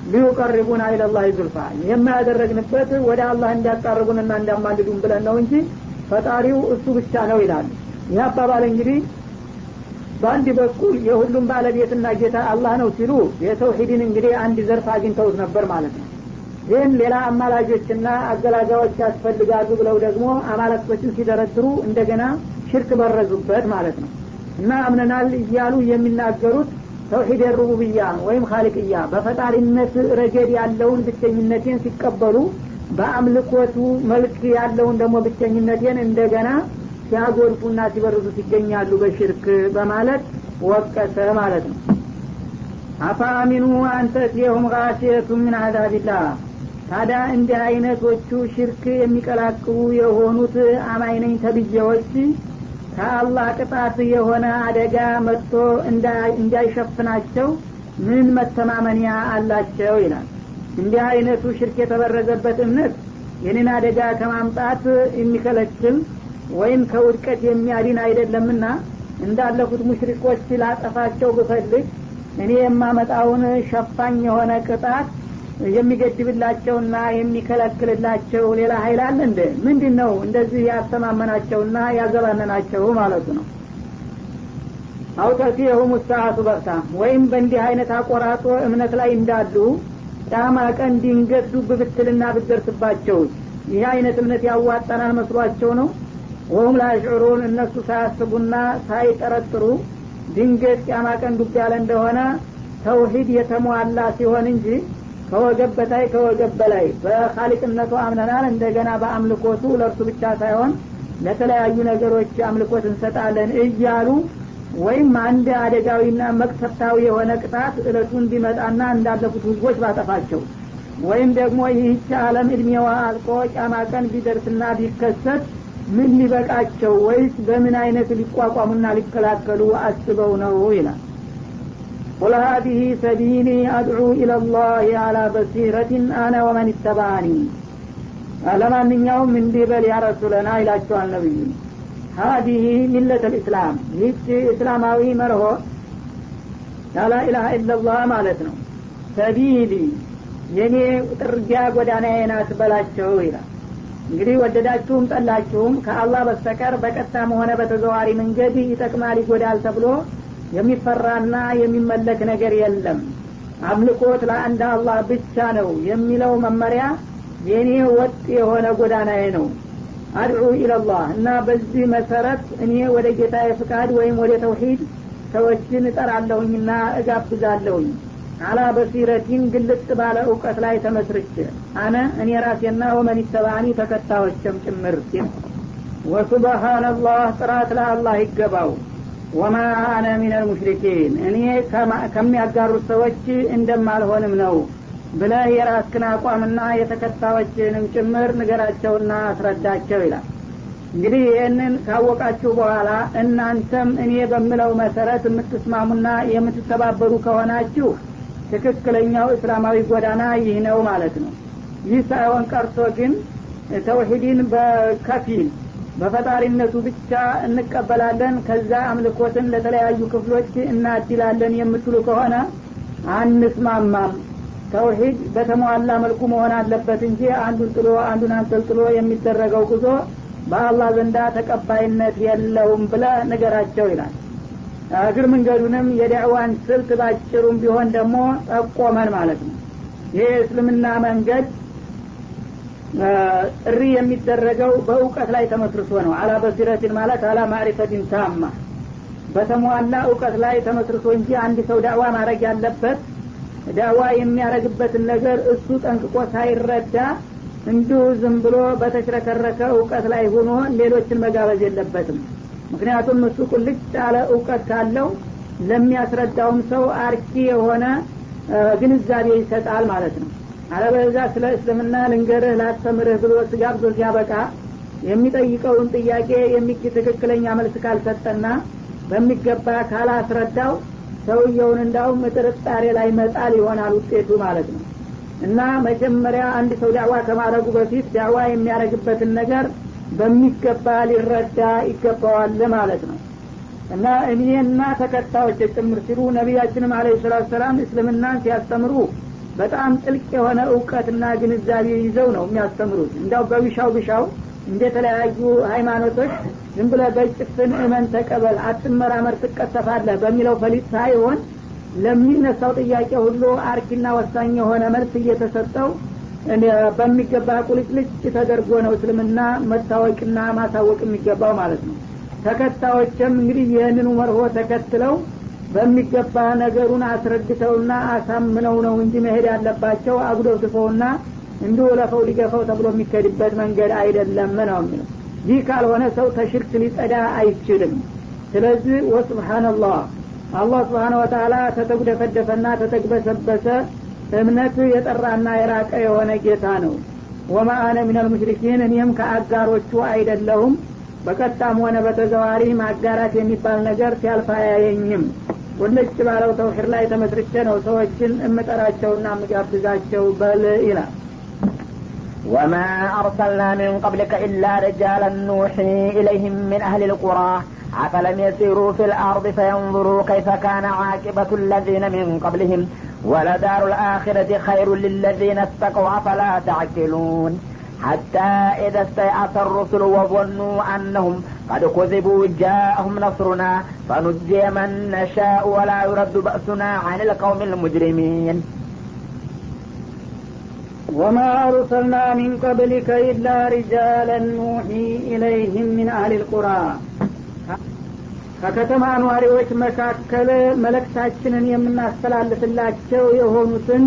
ሊዩቀርቡና ኢለላህ ዙልፋ የማያደረግንበት ወደ አላህ እንዲያቃርቡንና እንዲያማልዱን ብለን ነው እንጂ ፈጣሪው እሱ ብቻ ነው ይላሉ ይህ አባባል እንግዲህ በአንድ በኩል የሁሉም ባለቤትና ጌታ አላህ ነው ሲሉ የተውሂድን እንግዲህ አንድ ዘርፍ አግኝተውት ነበር ማለት ነው ግን ሌላ አማላጆችና አገላጋዮች ያስፈልጋሉ ብለው ደግሞ አማለክቶችን ሲደረድሩ እንደገና ሽርክ በረዙበት ማለት ነው እና አምነናል እያሉ የሚናገሩት ተውሂድ ሩቡብያ ወይም ካሊቅያ በፈጣሪነት ረገድ ያለውን ብቸኝነቴን ሲቀበሉ በአምልኮቱ መልክ ያለውን ደግሞ ብቸኝነቴን እንደገና ሲያጎድፉና ሲበርዙት ይገኛሉ በሽርክ በማለት ወቀሰ ማለት ነው አፋአሚኑ አንተትየሁም ጋሲየቱ ምን አዛቢላህ ታዲያ እንዲህ አይነቶቹ ሽርክ የሚቀላቅሉ የሆኑት አማይነኝ ተብዬዎች ከአላህ ቅጣት የሆነ አደጋ መጥቶ እንዳይሸፍናቸው ምን መተማመኒያ አላቸው ይላል እንዲህ አይነቱ ሽርክ የተበረዘበት እምነት ይህንን አደጋ ከማምጣት የሚከለክል ወይም ከውድቀት የሚያድን አይደለምና እንዳለፉት ሙሽሪኮች ላጠፋቸው ብፈልግ እኔ የማመጣውን ሸፋኝ የሆነ ቅጣት የሚገድብላቸውና የሚከለክልላቸው ሌላ ሀይል አለ እንደ ምንድን ነው እንደዚህ ያስተማመናቸውና ያዘባነናቸው ማለቱ ነው አውተቲየሁም ሰዓቱ በርታ ወይም በእንዲህ አይነት አቆራጦ እምነት ላይ እንዳሉ ጫማ ቀን ድንገት ዱብ ብትልና ብትደርስባቸው ይህ አይነት እምነት ያዋጣናል መስሏቸው ነው ወሁም ላሽዑሩን እነሱ ሳያስቡና ሳይጠረጥሩ ድንገት ጫማ ቀን ዱብ ያለ እንደሆነ ተውሂድ የተሟላ ሲሆን እንጂ ከወገብ በታይ ከወገብ በላይ በካሊቅነቱ አምነናል እንደገና በአምልኮቱ ለእርሱ ብቻ ሳይሆን ለተለያዩ ነገሮች አምልኮት እንሰጣለን እያሉ ወይም አንድ አደጋዊና መቅሰፍታዊ የሆነ ቅጣት እለቱን ቢመጣና እንዳለፉት ህዝቦች ባጠፋቸው ወይም ደግሞ ይህች አለም እድሜዋ አልቆ ጫማ ቀን ቢደርስና ቢከሰት ምን ሊበቃቸው ወይስ በምን አይነት ሊቋቋሙና ሊከላከሉ አስበው ነው ይላል قل هذه سبيلي أدعو إلى الله على بصيرة أنا ومن اتبعني ለማንኛውም እንዲህ በል ያ ረሱለና ይላቸዋል ነብዩ ሀዲህ ሚለት ልእስላም ይህች እስላማዊ መርሆ ላላ ኢላሀ ኢላላህ ማለት ነው ሰቢሊ የኔ ጥርጊያ ጎዳናዬ ናት በላቸው ይላል እንግዲህ ወደዳችሁም ጠላችሁም ከአላህ በስተቀር በቀጥታም ሆነ በተዘዋሪ መንገድ ይጠቅማል ይጎዳል ተብሎ የሚፈራና የሚመለክ ነገር የለም አምልኮት ለአንድ አላህ ብቻ ነው የሚለው መመሪያ የእኔ ወጥ የሆነ ጎዳናዬ ነው አድዑ ኢለላህ እና በዚህ መሰረት እኔ ወደ ጌታ ፍቃድ ወይም ወደ ተውሂድ ሰዎችን እጠራለሁኝና እጋብዛለሁኝ አላ በሲረቲን ግልጽ ባለ እውቀት ላይ ተመስርቼ አነ እኔ ራሴና ወመን ተባኒ ተከታዮችም ጭምር ወሱብሃነላህ ጥራት ለአላህ ይገባው ወማ አነ ሚነል ሙሽሪኪን እኔ ከሚያጋሩት ሰዎች እንደማልሆንም ነው ብለ የራስክን አቋምና የተከታዮችንም ጭምር ንገራቸውና አስረዳቸው ይላል እንግዲህ ይህንን ካወቃችሁ በኋላ እናንተም እኔ በምለው መሰረት የምትስማሙና የምትተባበሩ ከሆናችሁ ትክክለኛው እስላማዊ ጎዳና ይህ ነው ማለት ነው ይህ ሳይሆን ቀርቶ ግን ተውሂድን በከፊል በፈጣሪነቱ ብቻ እንቀበላለን ከዛ አምልኮትን ለተለያዩ ክፍሎች እናድላለን የምትሉ ከሆነ አንስማማም ተውሂድ በተሟላ መልኩ መሆን አለበት እንጂ አንዱን ጥሎ አንዱን አንጠልጥሎ የሚደረገው ጉዞ በአላህ ዘንዳ ተቀባይነት የለውም ብለ ነገራቸው ይላል እግር መንገዱንም የዳዕዋን ስልት ባጭሩም ቢሆን ደግሞ ጠቆመን ማለት ነው ይህ እስልምና መንገድ ጥሪ የሚደረገው በእውቀት ላይ ተመስርቶ ነው አላ በሲረትን ማለት አላ ማዕሪፈትን ታማ በተሟላ እውቀት ላይ ተመስርቶ እንጂ አንድ ሰው ዳዕዋ ማድረግ ያለበት ዳዕዋ የሚያደረግበትን ነገር እሱ ጠንቅቆ ሳይረዳ እንዲሁ ዝም ብሎ በተሽረከረከ እውቀት ላይ ሆኖ ሌሎችን መጋበዝ የለበትም ምክንያቱም እሱ ቁልጭ ያለ እውቀት ካለው ለሚያስረዳውም ሰው አርኪ የሆነ ግንዛቤ ይሰጣል ማለት ነው አለበዛ ስለ እስልምና ልንገርህ ላስተምርህ ብሎ ስጋብዞ ሲያበቃ የሚጠይቀውን ጥያቄ የሚክ ትክክለኛ መልስ ካልሰጠና በሚገባ ካላስረዳው ሰውየውን እንዳውም ጥርጣሬ ላይ መጣል ይሆናል ውጤቱ ማለት ነው እና መጀመሪያ አንድ ሰው ዳዕዋ ከማድረጉ በፊት ዳዕዋ የሚያደረግበትን ነገር በሚገባ ሊረዳ ይገባዋል ማለት ነው እና እኔና ተከታዮች ጭምር ሲሉ ነቢያችንም አለ ሰላት ሰላም እስልምናን ሲያስተምሩ በጣም ጥልቅ የሆነ እውቀትና ግንዛቤ ይዘው ነው የሚያስተምሩት እንዲያው በብሻው ብሻው እንደተለያዩ ሃይማኖቶች ዝም ብለ በጭፍን እመን ተቀበል አትመራመር ትቀሰፋለህ በሚለው ፈሊጥ ሳይሆን ለሚነሳው ጥያቄ ሁሉ አርኪና ወሳኝ የሆነ መልስ እየተሰጠው በሚገባ ቁልጭልጭ ተደርጎ ነው እስልምና መታወቅና ማሳወቅ የሚገባው ማለት ነው ተከታዮችም እንግዲህ ይህንኑ መርሆ ተከትለው በሚገባ ነገሩን አስረድተውና አሳምነው ነው እንጂ መሄድ ያለባቸው አጉደፍድፈውና እንዲሁ ለፈው ሊገፈው ተብሎ የሚከድበት መንገድ አይደለም ነው የሚለው ይህ ካልሆነ ሰው ተሽርክ ሊጸዳ አይችልም ስለዚህ ወስብሓንላህ አላህ ስብሓን ወተላ ተተጉደፈደፈና ተተግበሰበሰ እምነት የጠራና የራቀ የሆነ ጌታ ነው ወማ አነ ሚነል ሙሽሪኪን እኔም ከአጋሮቹ አይደለሁም በቀጣም ሆነ በተዘዋሪ ማጋራት የሚባል ነገር ሲያልፍ አያየኝም ወለጭ ባለው ተውሒድ ላይ ተመስርቼ ነው ሰዎችን እምጠራቸውና እምጋብዛቸው በል ይላል وما أرسلنا من قبلك إلا رجالا نوحي إليهم من أهل القرى أفلم يسيروا في الأرض فينظروا كيف كان عاقبة الذين من قبلهم ولدار الآخرة خير للذين اتقوا أفلا تعقلون حتى إذا استيأس الرسل وظنوا أنهم قد كذبوا جاءهم نصرنا فنجي من نشاء ولا يرد بأسنا عن القوم المجرمين وما أرسلنا من قبلك إلا رجالا نوحي إليهم من أهل القرى ከከተማ ነዋሪዎች መካከል መለክታችንን የምናስተላልፍላቸው የሆኑትን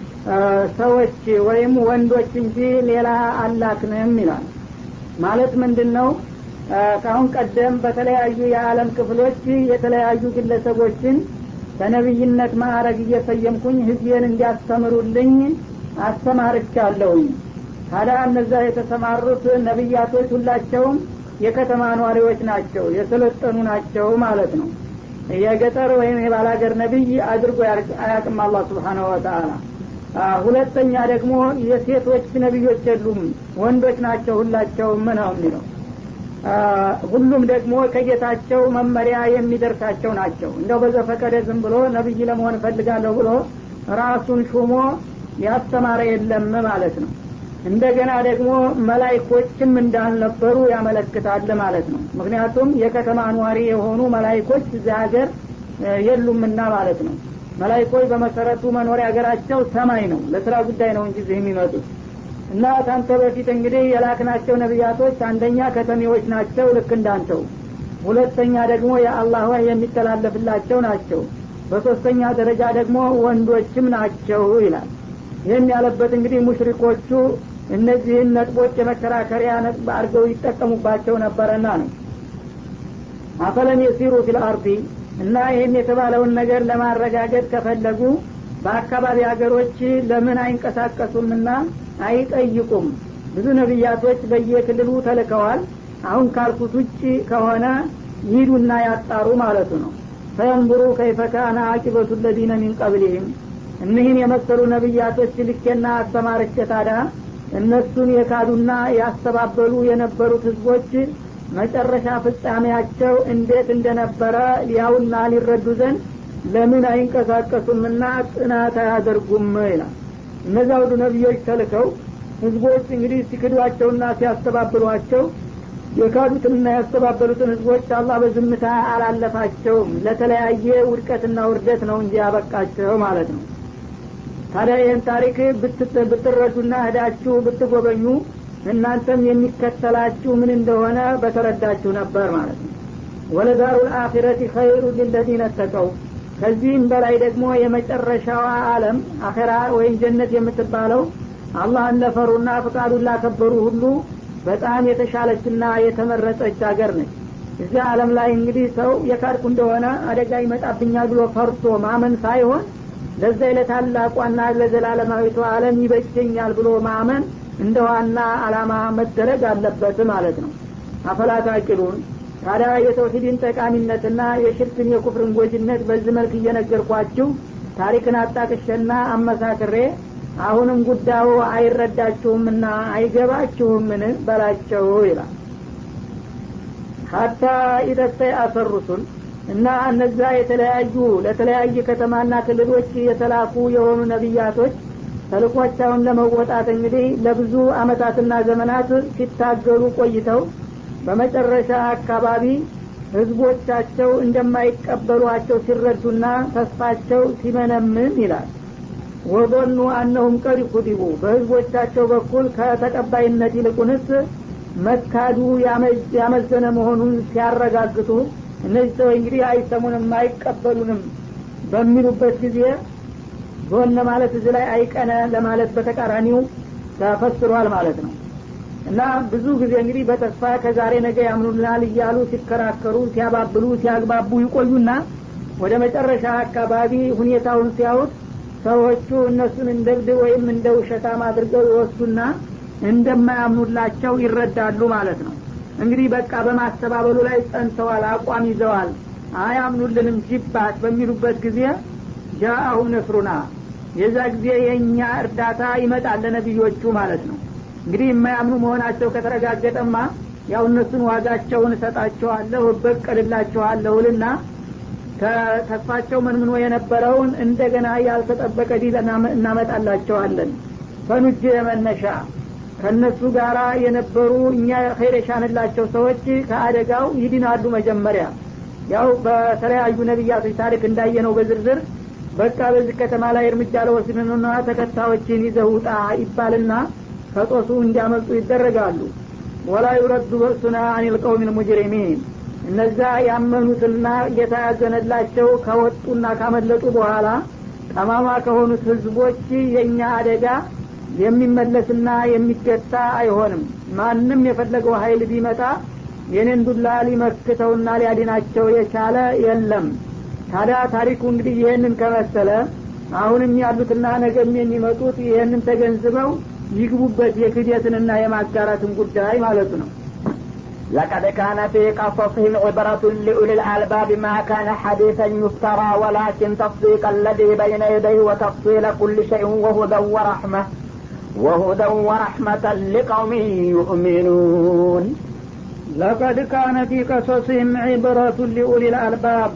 ሰዎች ወይም ወንዶች እንጂ ሌላ አላክንም ይላል ማለት ምንድን ነው ከአሁን ቀደም በተለያዩ የዓለም ክፍሎች የተለያዩ ግለሰቦችን በነቢይነት ማዕረግ እየሰየምኩኝ ህዝቤን እንዲያስተምሩልኝ አስተማርቻለሁኝ ታዲያ እነዛ የተሰማሩት ነቢያቶች ሁላቸውም የከተማ ነዋሪዎች ናቸው የሰለጠኑ ናቸው ማለት ነው የገጠር ወይም የባላገር ነቢይ አድርጎ አያቅም አላህ ስብሓናሁ ወተአላ ሁለተኛ ደግሞ የሴቶች ነቢዮች የሉም ወንዶች ናቸው ሁላቸውም ነው የሚለው ሁሉም ደግሞ ከጌታቸው መመሪያ የሚደርሳቸው ናቸው እንደው በዘፈቀደ ዝም ብሎ ነቢይ ለመሆን እፈልጋለሁ ብሎ ራሱን ሹሞ ያስተማረ የለም ማለት ነው እንደገና ደግሞ መላይኮችም እንዳልነበሩ ያመለክታል ማለት ነው ምክንያቱም የከተማ ኗሪ የሆኑ መላይኮች እዚህ ሀገር የሉምና ማለት ነው መላይኮች በመሰረቱ መኖሪያ ሀገራቸው ሰማይ ነው ለስራ ጉዳይ ነው እንጂ እዚህ የሚመጡት እና ታንተ በፊት እንግዲህ የላክናቸው ነቢያቶች አንደኛ ከተሜዎች ናቸው ልክ እንዳንተው ሁለተኛ ደግሞ የአላህ ወይ የሚተላለፍላቸው ናቸው በሶስተኛ ደረጃ ደግሞ ወንዶችም ናቸው ይላል ይህን ያለበት እንግዲህ ሙሽሪኮቹ እነዚህን ነጥቦች የመከራከሪያ ነጥብ አድርገው ይጠቀሙባቸው ነበረና ነው አፈለም የሲሩ ፊል አርዲ እና ይህን የተባለውን ነገር ለማረጋገጥ ከፈለጉ በአካባቢ ሀገሮች ለምን አይንቀሳቀሱምና አይጠይቁም ብዙ ነቢያቶች በየክልሉ ተልከዋል አሁን ካልኩት ውጭ ከሆነ ይሂዱና ያጣሩ ማለቱ ነው ፈየንظሩ ከይፈ ካነ አቂበቱ ለዚነ ሚን ቀብሊህም እኒህን የመሰሉ ነቢያቶች ልኬና አስተማርቼ ታዲያ እነሱን የካዱና ያስተባበሉ የነበሩት ህዝቦች መጨረሻ ፍጻሜያቸው እንዴት እንደነበረ ሊያውና ሊረዱ ዘንድ ለምን አይንቀሳቀሱምና ጥናት አያደርጉም ይላል እነዚያ ሁሉ ነቢዮች ተልከው ህዝቦች እንግዲህ ሲክዷቸውና ሲያስተባብሏቸው የካዱትንና ያስተባበሉትን ህዝቦች አላህ በዝምታ አላለፋቸውም ለተለያየ ውድቀትና ውርደት ነው እንጂ ያበቃቸው ማለት ነው ታዲያ ይህን ታሪክ ብትረዱና ህዳችሁ ብትጎበኙ እናንተም የሚከተላችሁ ምን እንደሆነ በተረዳችሁ ነበር ማለት ነው ወለዳሩ ልአኪረት ኸይሩ ሊለዚነ ተቀው ከዚህም በላይ ደግሞ የመጨረሻዋ አለም አኼራ ወይም ጀነት የምትባለው አላህን ለፈሩና ፍቃዱን ላከበሩ ሁሉ በጣም የተሻለችና የተመረጠች ሀገር ነች እዚህ አለም ላይ እንግዲህ ሰው የካድኩ እንደሆነ አደጋ ይመጣብኛል ብሎ ፈርቶ ማመን ሳይሆን ለዛ ለታላቋና ለዘላለማዊቷ አለም ይበጀኛል ብሎ ማመን እንደ ዋና አላማ መደረግ አለበት ማለት ነው አፈላታቂሉን ታዲያ የተውሂድን ጠቃሚነትና የሽርክን የኩፍርን ጎጅነት በዚህ መልክ እየነገርኳችሁ ታሪክን አጣቅሸና አመሳክሬ አሁንም ጉዳዩ አይረዳችሁምና አይገባችሁምን በላቸው ይላል ሀታ ኢደስተይ አሰሩሱል እና እነዛ የተለያዩ ለተለያየ ከተማና ክልሎች የተላኩ የሆኑ ነቢያቶች ተልኮቻውን ለመወጣት እንግዲህ ለብዙ አመታትና ዘመናት ሲታገሉ ቆይተው በመጨረሻ አካባቢ ህዝቦቻቸው እንደማይቀበሏቸው ሲረዱና ተስፋቸው ሲመነምን ይላል ወظኑ አነሁም ቀድ ኩዲቡ በህዝቦቻቸው በኩል ከተቀባይነት ይልቁንስ መካዱ ያመዘነ መሆኑን ሲያረጋግጡ እነዚህ ሰዎች እንግዲህ አይሰሙንም አይቀበሉንም በሚሉበት ጊዜ ዞን ማለት እዚህ ላይ አይቀነ ለማለት በተቃራኒው ተፈስሯል ማለት ነው እና ብዙ ጊዜ እንግዲህ በተስፋ ከዛሬ ነገ ያምኑልናል እያሉ ሲከራከሩ ሲያባብሉ ሲያግባቡ ይቆዩና ወደ መጨረሻ አካባቢ ሁኔታውን ሲያዩት ሰዎቹ እነሱን እንደ እብድ ወይም እንደ ውሸታም አድርገው ይወስዱና እንደማያምኑላቸው ይረዳሉ ማለት ነው እንግዲህ በቃ በማስተባበሉ ላይ ጸንተዋል አቋም ይዘዋል አያምኑልንም ጅባት በሚሉበት ጊዜ ጃአሁ ነስሩና የዛ ጊዜ የእኛ እርዳታ ይመጣል ለነቢዮቹ ማለት ነው እንግዲህ የማያምኑ መሆናቸው ከተረጋገጠማ ያው እነሱን ዋጋቸውን እሰጣቸዋለሁ እበቀልላቸዋለሁ ልና ተስፋቸው መንምኖ የነበረውን እንደገና ያልተጠበቀ ዲል እናመጣላቸዋለን ፈኑጅ የመነሻ ከእነሱ ጋራ የነበሩ እኛ ኸይር የሻንላቸው ሰዎች ከአደጋው ይድናሉ መጀመሪያ ያው በተለያዩ ነቢያቶች ታሪክ እንዳየነው በዝርዝር በቃ በዚህ ከተማ ላይ እርምጃ ለወስድንና ተከታዮችን ይዘህ ውጣ ይባልና ከጦሱ እንዲያመልጡ ይደረጋሉ ወላ ዩረዱ በእሱና አኒል ቀውም ልሙጅሪሚን እነዛ ያመኑትና ጌታ ያዘነላቸው ከወጡና ካመለጡ በኋላ ጠማማ ከሆኑት ህዝቦች የእኛ አደጋ የሚመለስና የሚገታ አይሆንም ማንም የፈለገው ሀይል ቢመጣ የኔን ዱላ ሊመክተውና ሊያድናቸው የቻለ የለም ታዲያ ታሪኩ እንግዲህ ይህንን ከመሰለ አሁንም ያሉትና ነገም የሚመጡት ይህንን ተገንዝበው ይግቡበት የክደትንና የማጋራትን ጉዳይ ማለቱ ነው لقد كان في قصصهم عبرة لأولي الألباب ما كان حديثا يفترى ولكن تصديق الذي بين يديه وتفصيل كل شيء وهدى ورحمة وهدى ورحمة لقوم يؤمنون لقد كان في قصصهم عبرة لأولي الألباب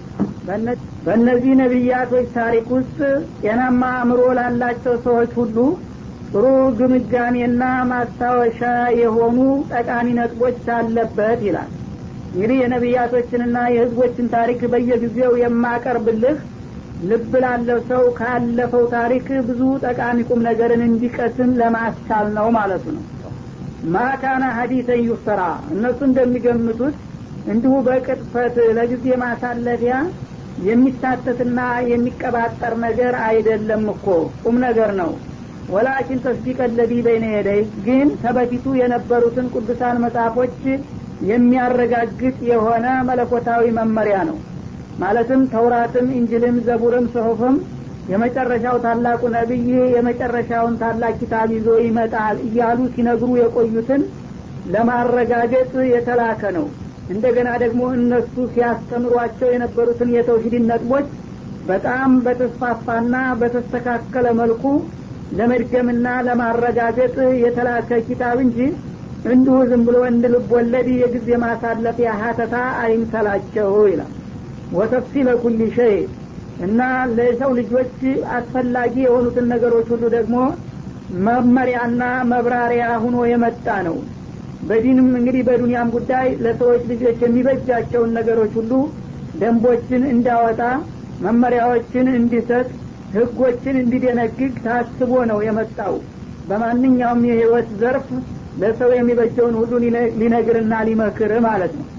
በእነዚህ ነቢያቶች ታሪክ ውስጥ ጤናማ አእምሮ ላላቸው ሰዎች ሁሉ ጥሩ ግምጋሜና ማስታወሻ የሆኑ ጠቃሚ ነጥቦች አለበት ይላል እንግዲህ የነቢያቶችንና የህዝቦችን ታሪክ በየጊዜው የማቀርብልህ ልብ ላለው ሰው ካለፈው ታሪክ ብዙ ጠቃሚ ቁም ነገርን እንዲቀስም ለማስቻል ነው ማለቱ ነው ማካና ሀዲተን ዩፍተራ እነሱ እንደሚገምቱት እንዲሁ በቅጥፈት ለጊዜ ማሳለፊያ የሚሳተትና የሚቀባጠር ነገር አይደለም እኮ ቁም ነገር ነው ወላኪን ተስዲቅ ለዚ በይነ የደይ ግን ተበፊቱ የነበሩትን ቅዱሳን መጽሐፎች የሚያረጋግጥ የሆነ መለኮታዊ መመሪያ ነው ማለትም ተውራትም እንጅልም ዘቡርም ጽሁፍም የመጨረሻው ታላቁ ነቢይ የመጨረሻውን ታላቅ ኪታብ ይዞ ይመጣል እያሉ ሲነግሩ የቆዩትን ለማረጋገጥ የተላከ ነው እንደገና ደግሞ እነሱ ሲያስተምሯቸው የነበሩትን የተውሂድን ነጥቦች በጣም በተስፋፋና በተስተካከለ መልኩ ለመድገምና ለማረጋገጥ የተላከ ኪታብ እንጂ እንዲሁ ዝም ብሎ እንድ ልብ ወለድ የጊዜ ማሳለፊያ ሀተታ አይምሰላቸው ይላል ወተፍሲለ ኩል ሸይ እና ለሰው ልጆች አስፈላጊ የሆኑትን ነገሮች ሁሉ ደግሞ መመሪያና መብራሪያ ሁኖ የመጣ ነው በዲንም እንግዲህ በዱንያም ጉዳይ ለሰዎች ልጆች የሚበጃቸውን ነገሮች ሁሉ ደንቦችን እንዳወጣ መመሪያዎችን እንዲሰጥ ህጎችን እንዲደነግግ ታስቦ ነው የመጣው በማንኛውም የህይወት ዘርፍ ለሰው የሚበጀውን ሁሉ ሊነግርና ሊመክር ማለት ነው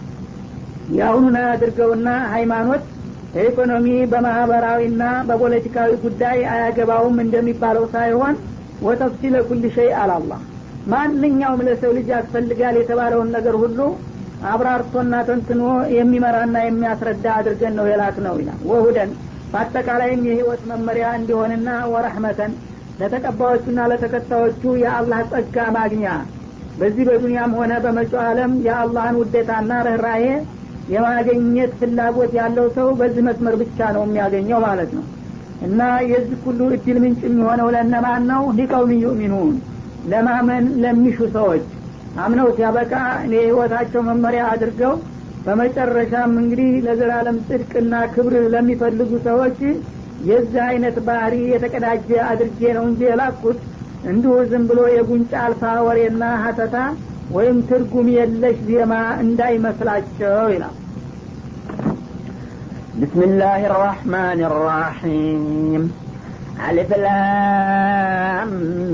የአሁኑን አድርገውና ሃይማኖት በኢኮኖሚ በማህበራዊና በፖለቲካዊ ጉዳይ አያገባውም እንደሚባለው ሳይሆን ወተፍሲለ ኩል ሸይ አላላህ ማንኛውም ለሰው ልጅ ያስፈልጋል የተባለውን ነገር ሁሉ አብራርቶና ተንትኖ የሚመራና የሚያስረዳ አድርገን ነው የላክ ነው ይላል ወሁደን በአጠቃላይም የህይወት መመሪያ እንዲሆንና ወረህመተን ለተቀባዮቹና ለተከታዮቹ የአላህ ጸጋ ማግኛ በዚህ በዱንያም ሆነ በመጪው ዓለም የአላህን ውዴታና ርኅራሄ የማገኘት ፍላጎት ያለው ሰው በዚህ መስመር ብቻ ነው የሚያገኘው ማለት ነው እና የዚህ ሁሉ እድል ምንጭ የሚሆነው ለነማን ነው ሊቀውም ዩሚኑን ለማመን ለሚሹ ሰዎች አምነው ሲያበቃ የህይወታቸው መመሪያ አድርገው በመጨረሻም እንግዲህ ለዘላለም ጽድቅና ክብር ለሚፈልጉ ሰዎች የዚህ አይነት ባህሪ የተቀዳጀ አድርጌ ነው እንጂ የላኩት እንዲሁ ዝም ብሎ የጉንጫ አልፋ ወሬና ሀተታ ወይም ትርጉም የለሽ ዜማ እንዳይመስላቸው ይላል بسم الله الرحمن الرحيم ألف لام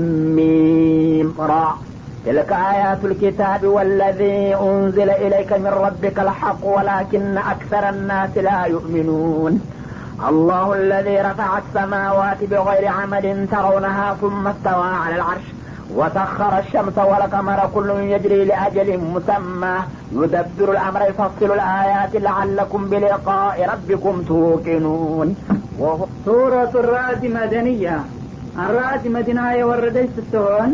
ميم را تلك آيات الكتاب والذي أنزل إليك من ربك الحق ولكن أكثر الناس لا يؤمنون الله الذي رفع السماوات بغير عمد ترونها ثم استوى على العرش وسخر الشمس والقمر كل يجري لأجل مسمى يدبر الأمر يفصل الآيات لعلكم بلقاء ربكم توقنون ሱረቱ ራዕድ መደንያ አራዕድ መዲና የወረደች ስትሆን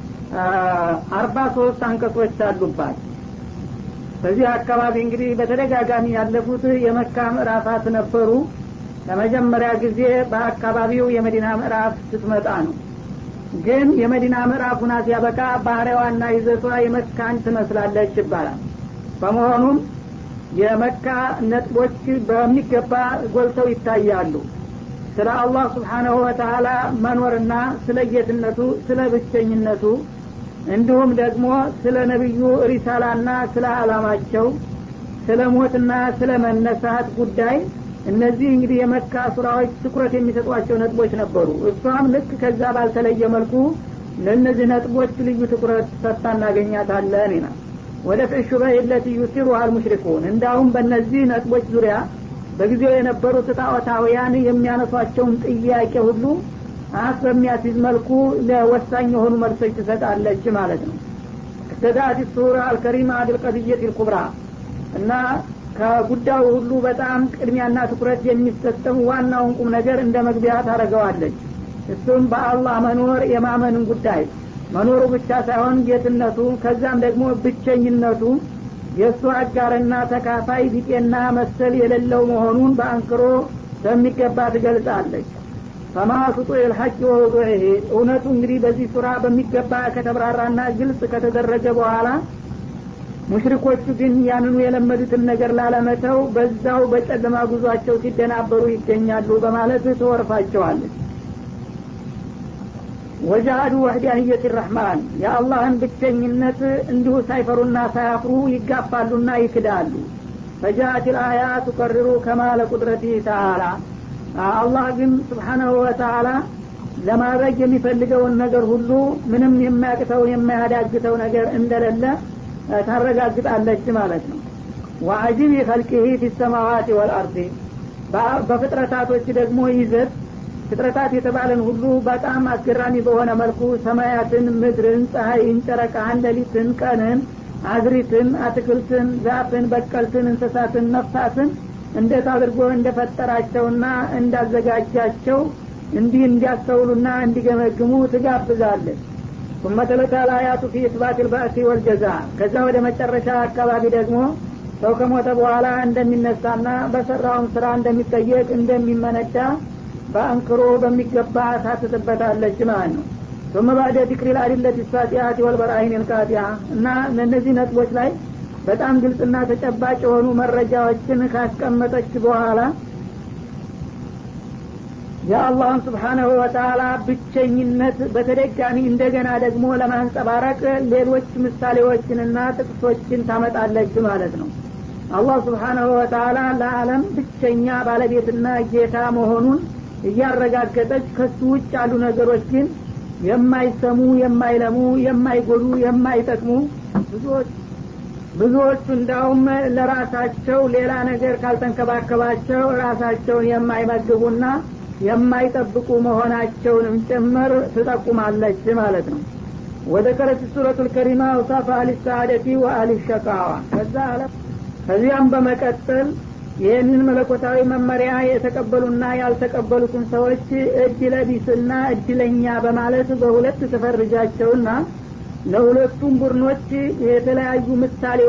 አርባ ሶስት አንቀጾች አሉባት በዚህ አካባቢ እንግዲህ በተደጋጋሚ ያለፉት የመካ ምዕራፋት ነበሩ ለመጀመሪያ ጊዜ በአካባቢው የመዲና ምዕራፍ ስትመጣ ነው ግን የመዲና ምዕራፍ ሁና ሲያበቃ ባህሪዋና ይዘቷ የመካን ትመስላለች ይባላል በመሆኑም የመካ ነጥቦች በሚገባ ጎልተው ይታያሉ ስለ አላህ ስብሓናሁ ወተላ መኖርና ስለ ጌትነቱ ስለ ብቸኝነቱ እንዲሁም ደግሞ ስለ ነቢዩ ሪሳላና ስለ አላማቸው ስለ ሞትና ስለ መነሳት ጉዳይ እነዚህ እንግዲህ የመካ ሱራዎች ትኩረት የሚሰጧቸው ነጥቦች ነበሩ እሷም ልክ ከዛ ባልተለየ መልኩ ለእነዚህ ነጥቦች ልዩ ትኩረት ሰጥታ እናገኛታለን ይላል ወደ ፍዕሹ በይለት ዩሲሩ አልሙሽሪኩን እንዳሁም በእነዚህ ነጥቦች ዙሪያ በጊዜው የነበሩት ጣዖታውያን የሚያነሷቸውን ጥያቄ ሁሉ አፍ በሚያስይዝ መልኩ ለወሳኝ የሆኑ መልሶች ትሰጣለች ማለት ነው እስተዳት ሱራ አልከሪማ አድልቀድየት ልኩብራ እና ከጉዳዩ ሁሉ በጣም ቅድሚያና ትኩረት የሚሰጠው ዋናውን ቁም ነገር እንደ መግቢያ ታደረገዋለች እሱም በአላህ መኖር የማመንን ጉዳይ መኖሩ ብቻ ሳይሆን ጌትነቱ ከዛም ደግሞ ብቸኝነቱ የእሱ አጋርና ተካፋይ ቢጤና መሰል የሌለው መሆኑን በአንክሮ በሚገባ ትገልጻለች ፈማ ስጡ ልሐቅ ወውዱዒህ እውነቱ እንግዲህ በዚህ ሱራ በሚገባ ከተብራራና ግልጽ ከተደረገ በኋላ ሙሽሪኮቹ ግን ያንኑ የለመዱትን ነገር ላለመተው በዛው በጨለማ ጉዟቸው ሲደናበሩ ይገኛሉ በማለት ትወርፋቸዋለች ወጃሃዱ ወህዳንየት ረሕማን የአላህን ብቸኝነት እንዲሁ ሳይፈሩና ሳያፍሩ ይጋፋሉና ይክዳሉ ፈጃአት ልአያ ቱቀርሩ ከማለ ቁድረቲህ ተአላ አላህ ግን ስብሓናሁ ወተአላ ለማድረግ የሚፈልገውን ነገር ሁሉ ምንም የማያቅተው የማያዳግተው ነገር እንደሌለ ታረጋግጣለች ማለት ነው ወአጅብ ኸልቂህ ፊ ሰማዋት ወልአርድ በፍጥረታቶች ደግሞ ይዘት ፍጥረታት የተባለን ሁሉ በጣም አስገራሚ በሆነ መልኩ ሰማያትን ምድርን ፀሐይን ጨረቃን ሌሊትን ቀንን አዝሪትን አትክልትን ዛፍን በቀልትን እንስሳትን ነፍሳትን እንዴት አድርጎ እንደፈጠራቸውና እንዳዘጋጃቸው እንዲህ እንዲያስተውሉና እንዲገመግሙ ትጋብዛለች ثم تلك الآيات في إثبات البأس والجزاء ከዛ ወደ መጨረሻ አካባቢ ደግሞ ሰው ከሞተ በኋላ እንደሚነሳና በሰራውም ስራ እንደሚጠየቅ እንደሚመነዳ በአንክሮ በሚገባ ታትትበታለች ማለት ነው ثم بعد ذكر الأدلة الساطعة والبراهين القاطعة እና እነዚህ ነጥቦች ላይ በጣም ግልጽና ተጨባጭ የሆኑ መረጃዎችን ካስቀመጠች በኋላ የአላህን ስብሓናሁ ወተላ ብቸኝነት በተደጋሚ እንደገና ደግሞ ለማንጸባረቅ ሌሎች ምሳሌዎችንና ጥቅሶችን ታመጣለች ማለት ነው አላህ ስብሓናሁ ወተላ ለአለም ብቸኛ ባለቤትና ጌታ መሆኑን እያረጋገጠች ከሱ ውጭ ያሉ ነገሮች ግን የማይሰሙ የማይለሙ የማይጎዱ የማይጠቅሙ ብዙዎች ብዙዎቹ እንዳውም ለራሳቸው ሌላ ነገር ካልተንከባከባቸው ራሳቸውን የማይመግቡና የማይጠብቁ መሆናቸውንም ጭምር ትጠቁማለች ማለት ነው ወደ ከረት ሱረቱ ልከሪማ ውሳፍ አሊ ሰአደቲ ወአሊ ሸቃዋ ከዛ አለ ከዚያም በመቀጠል ይህንን መለኮታዊ መመሪያ የተቀበሉና ያልተቀበሉትን ሰዎች እድለ ቢስና እድለኛ በማለት በሁለት ተፈርጃቸውና ለሁለቱም ቡድኖች የተለያዩ ምሳሌ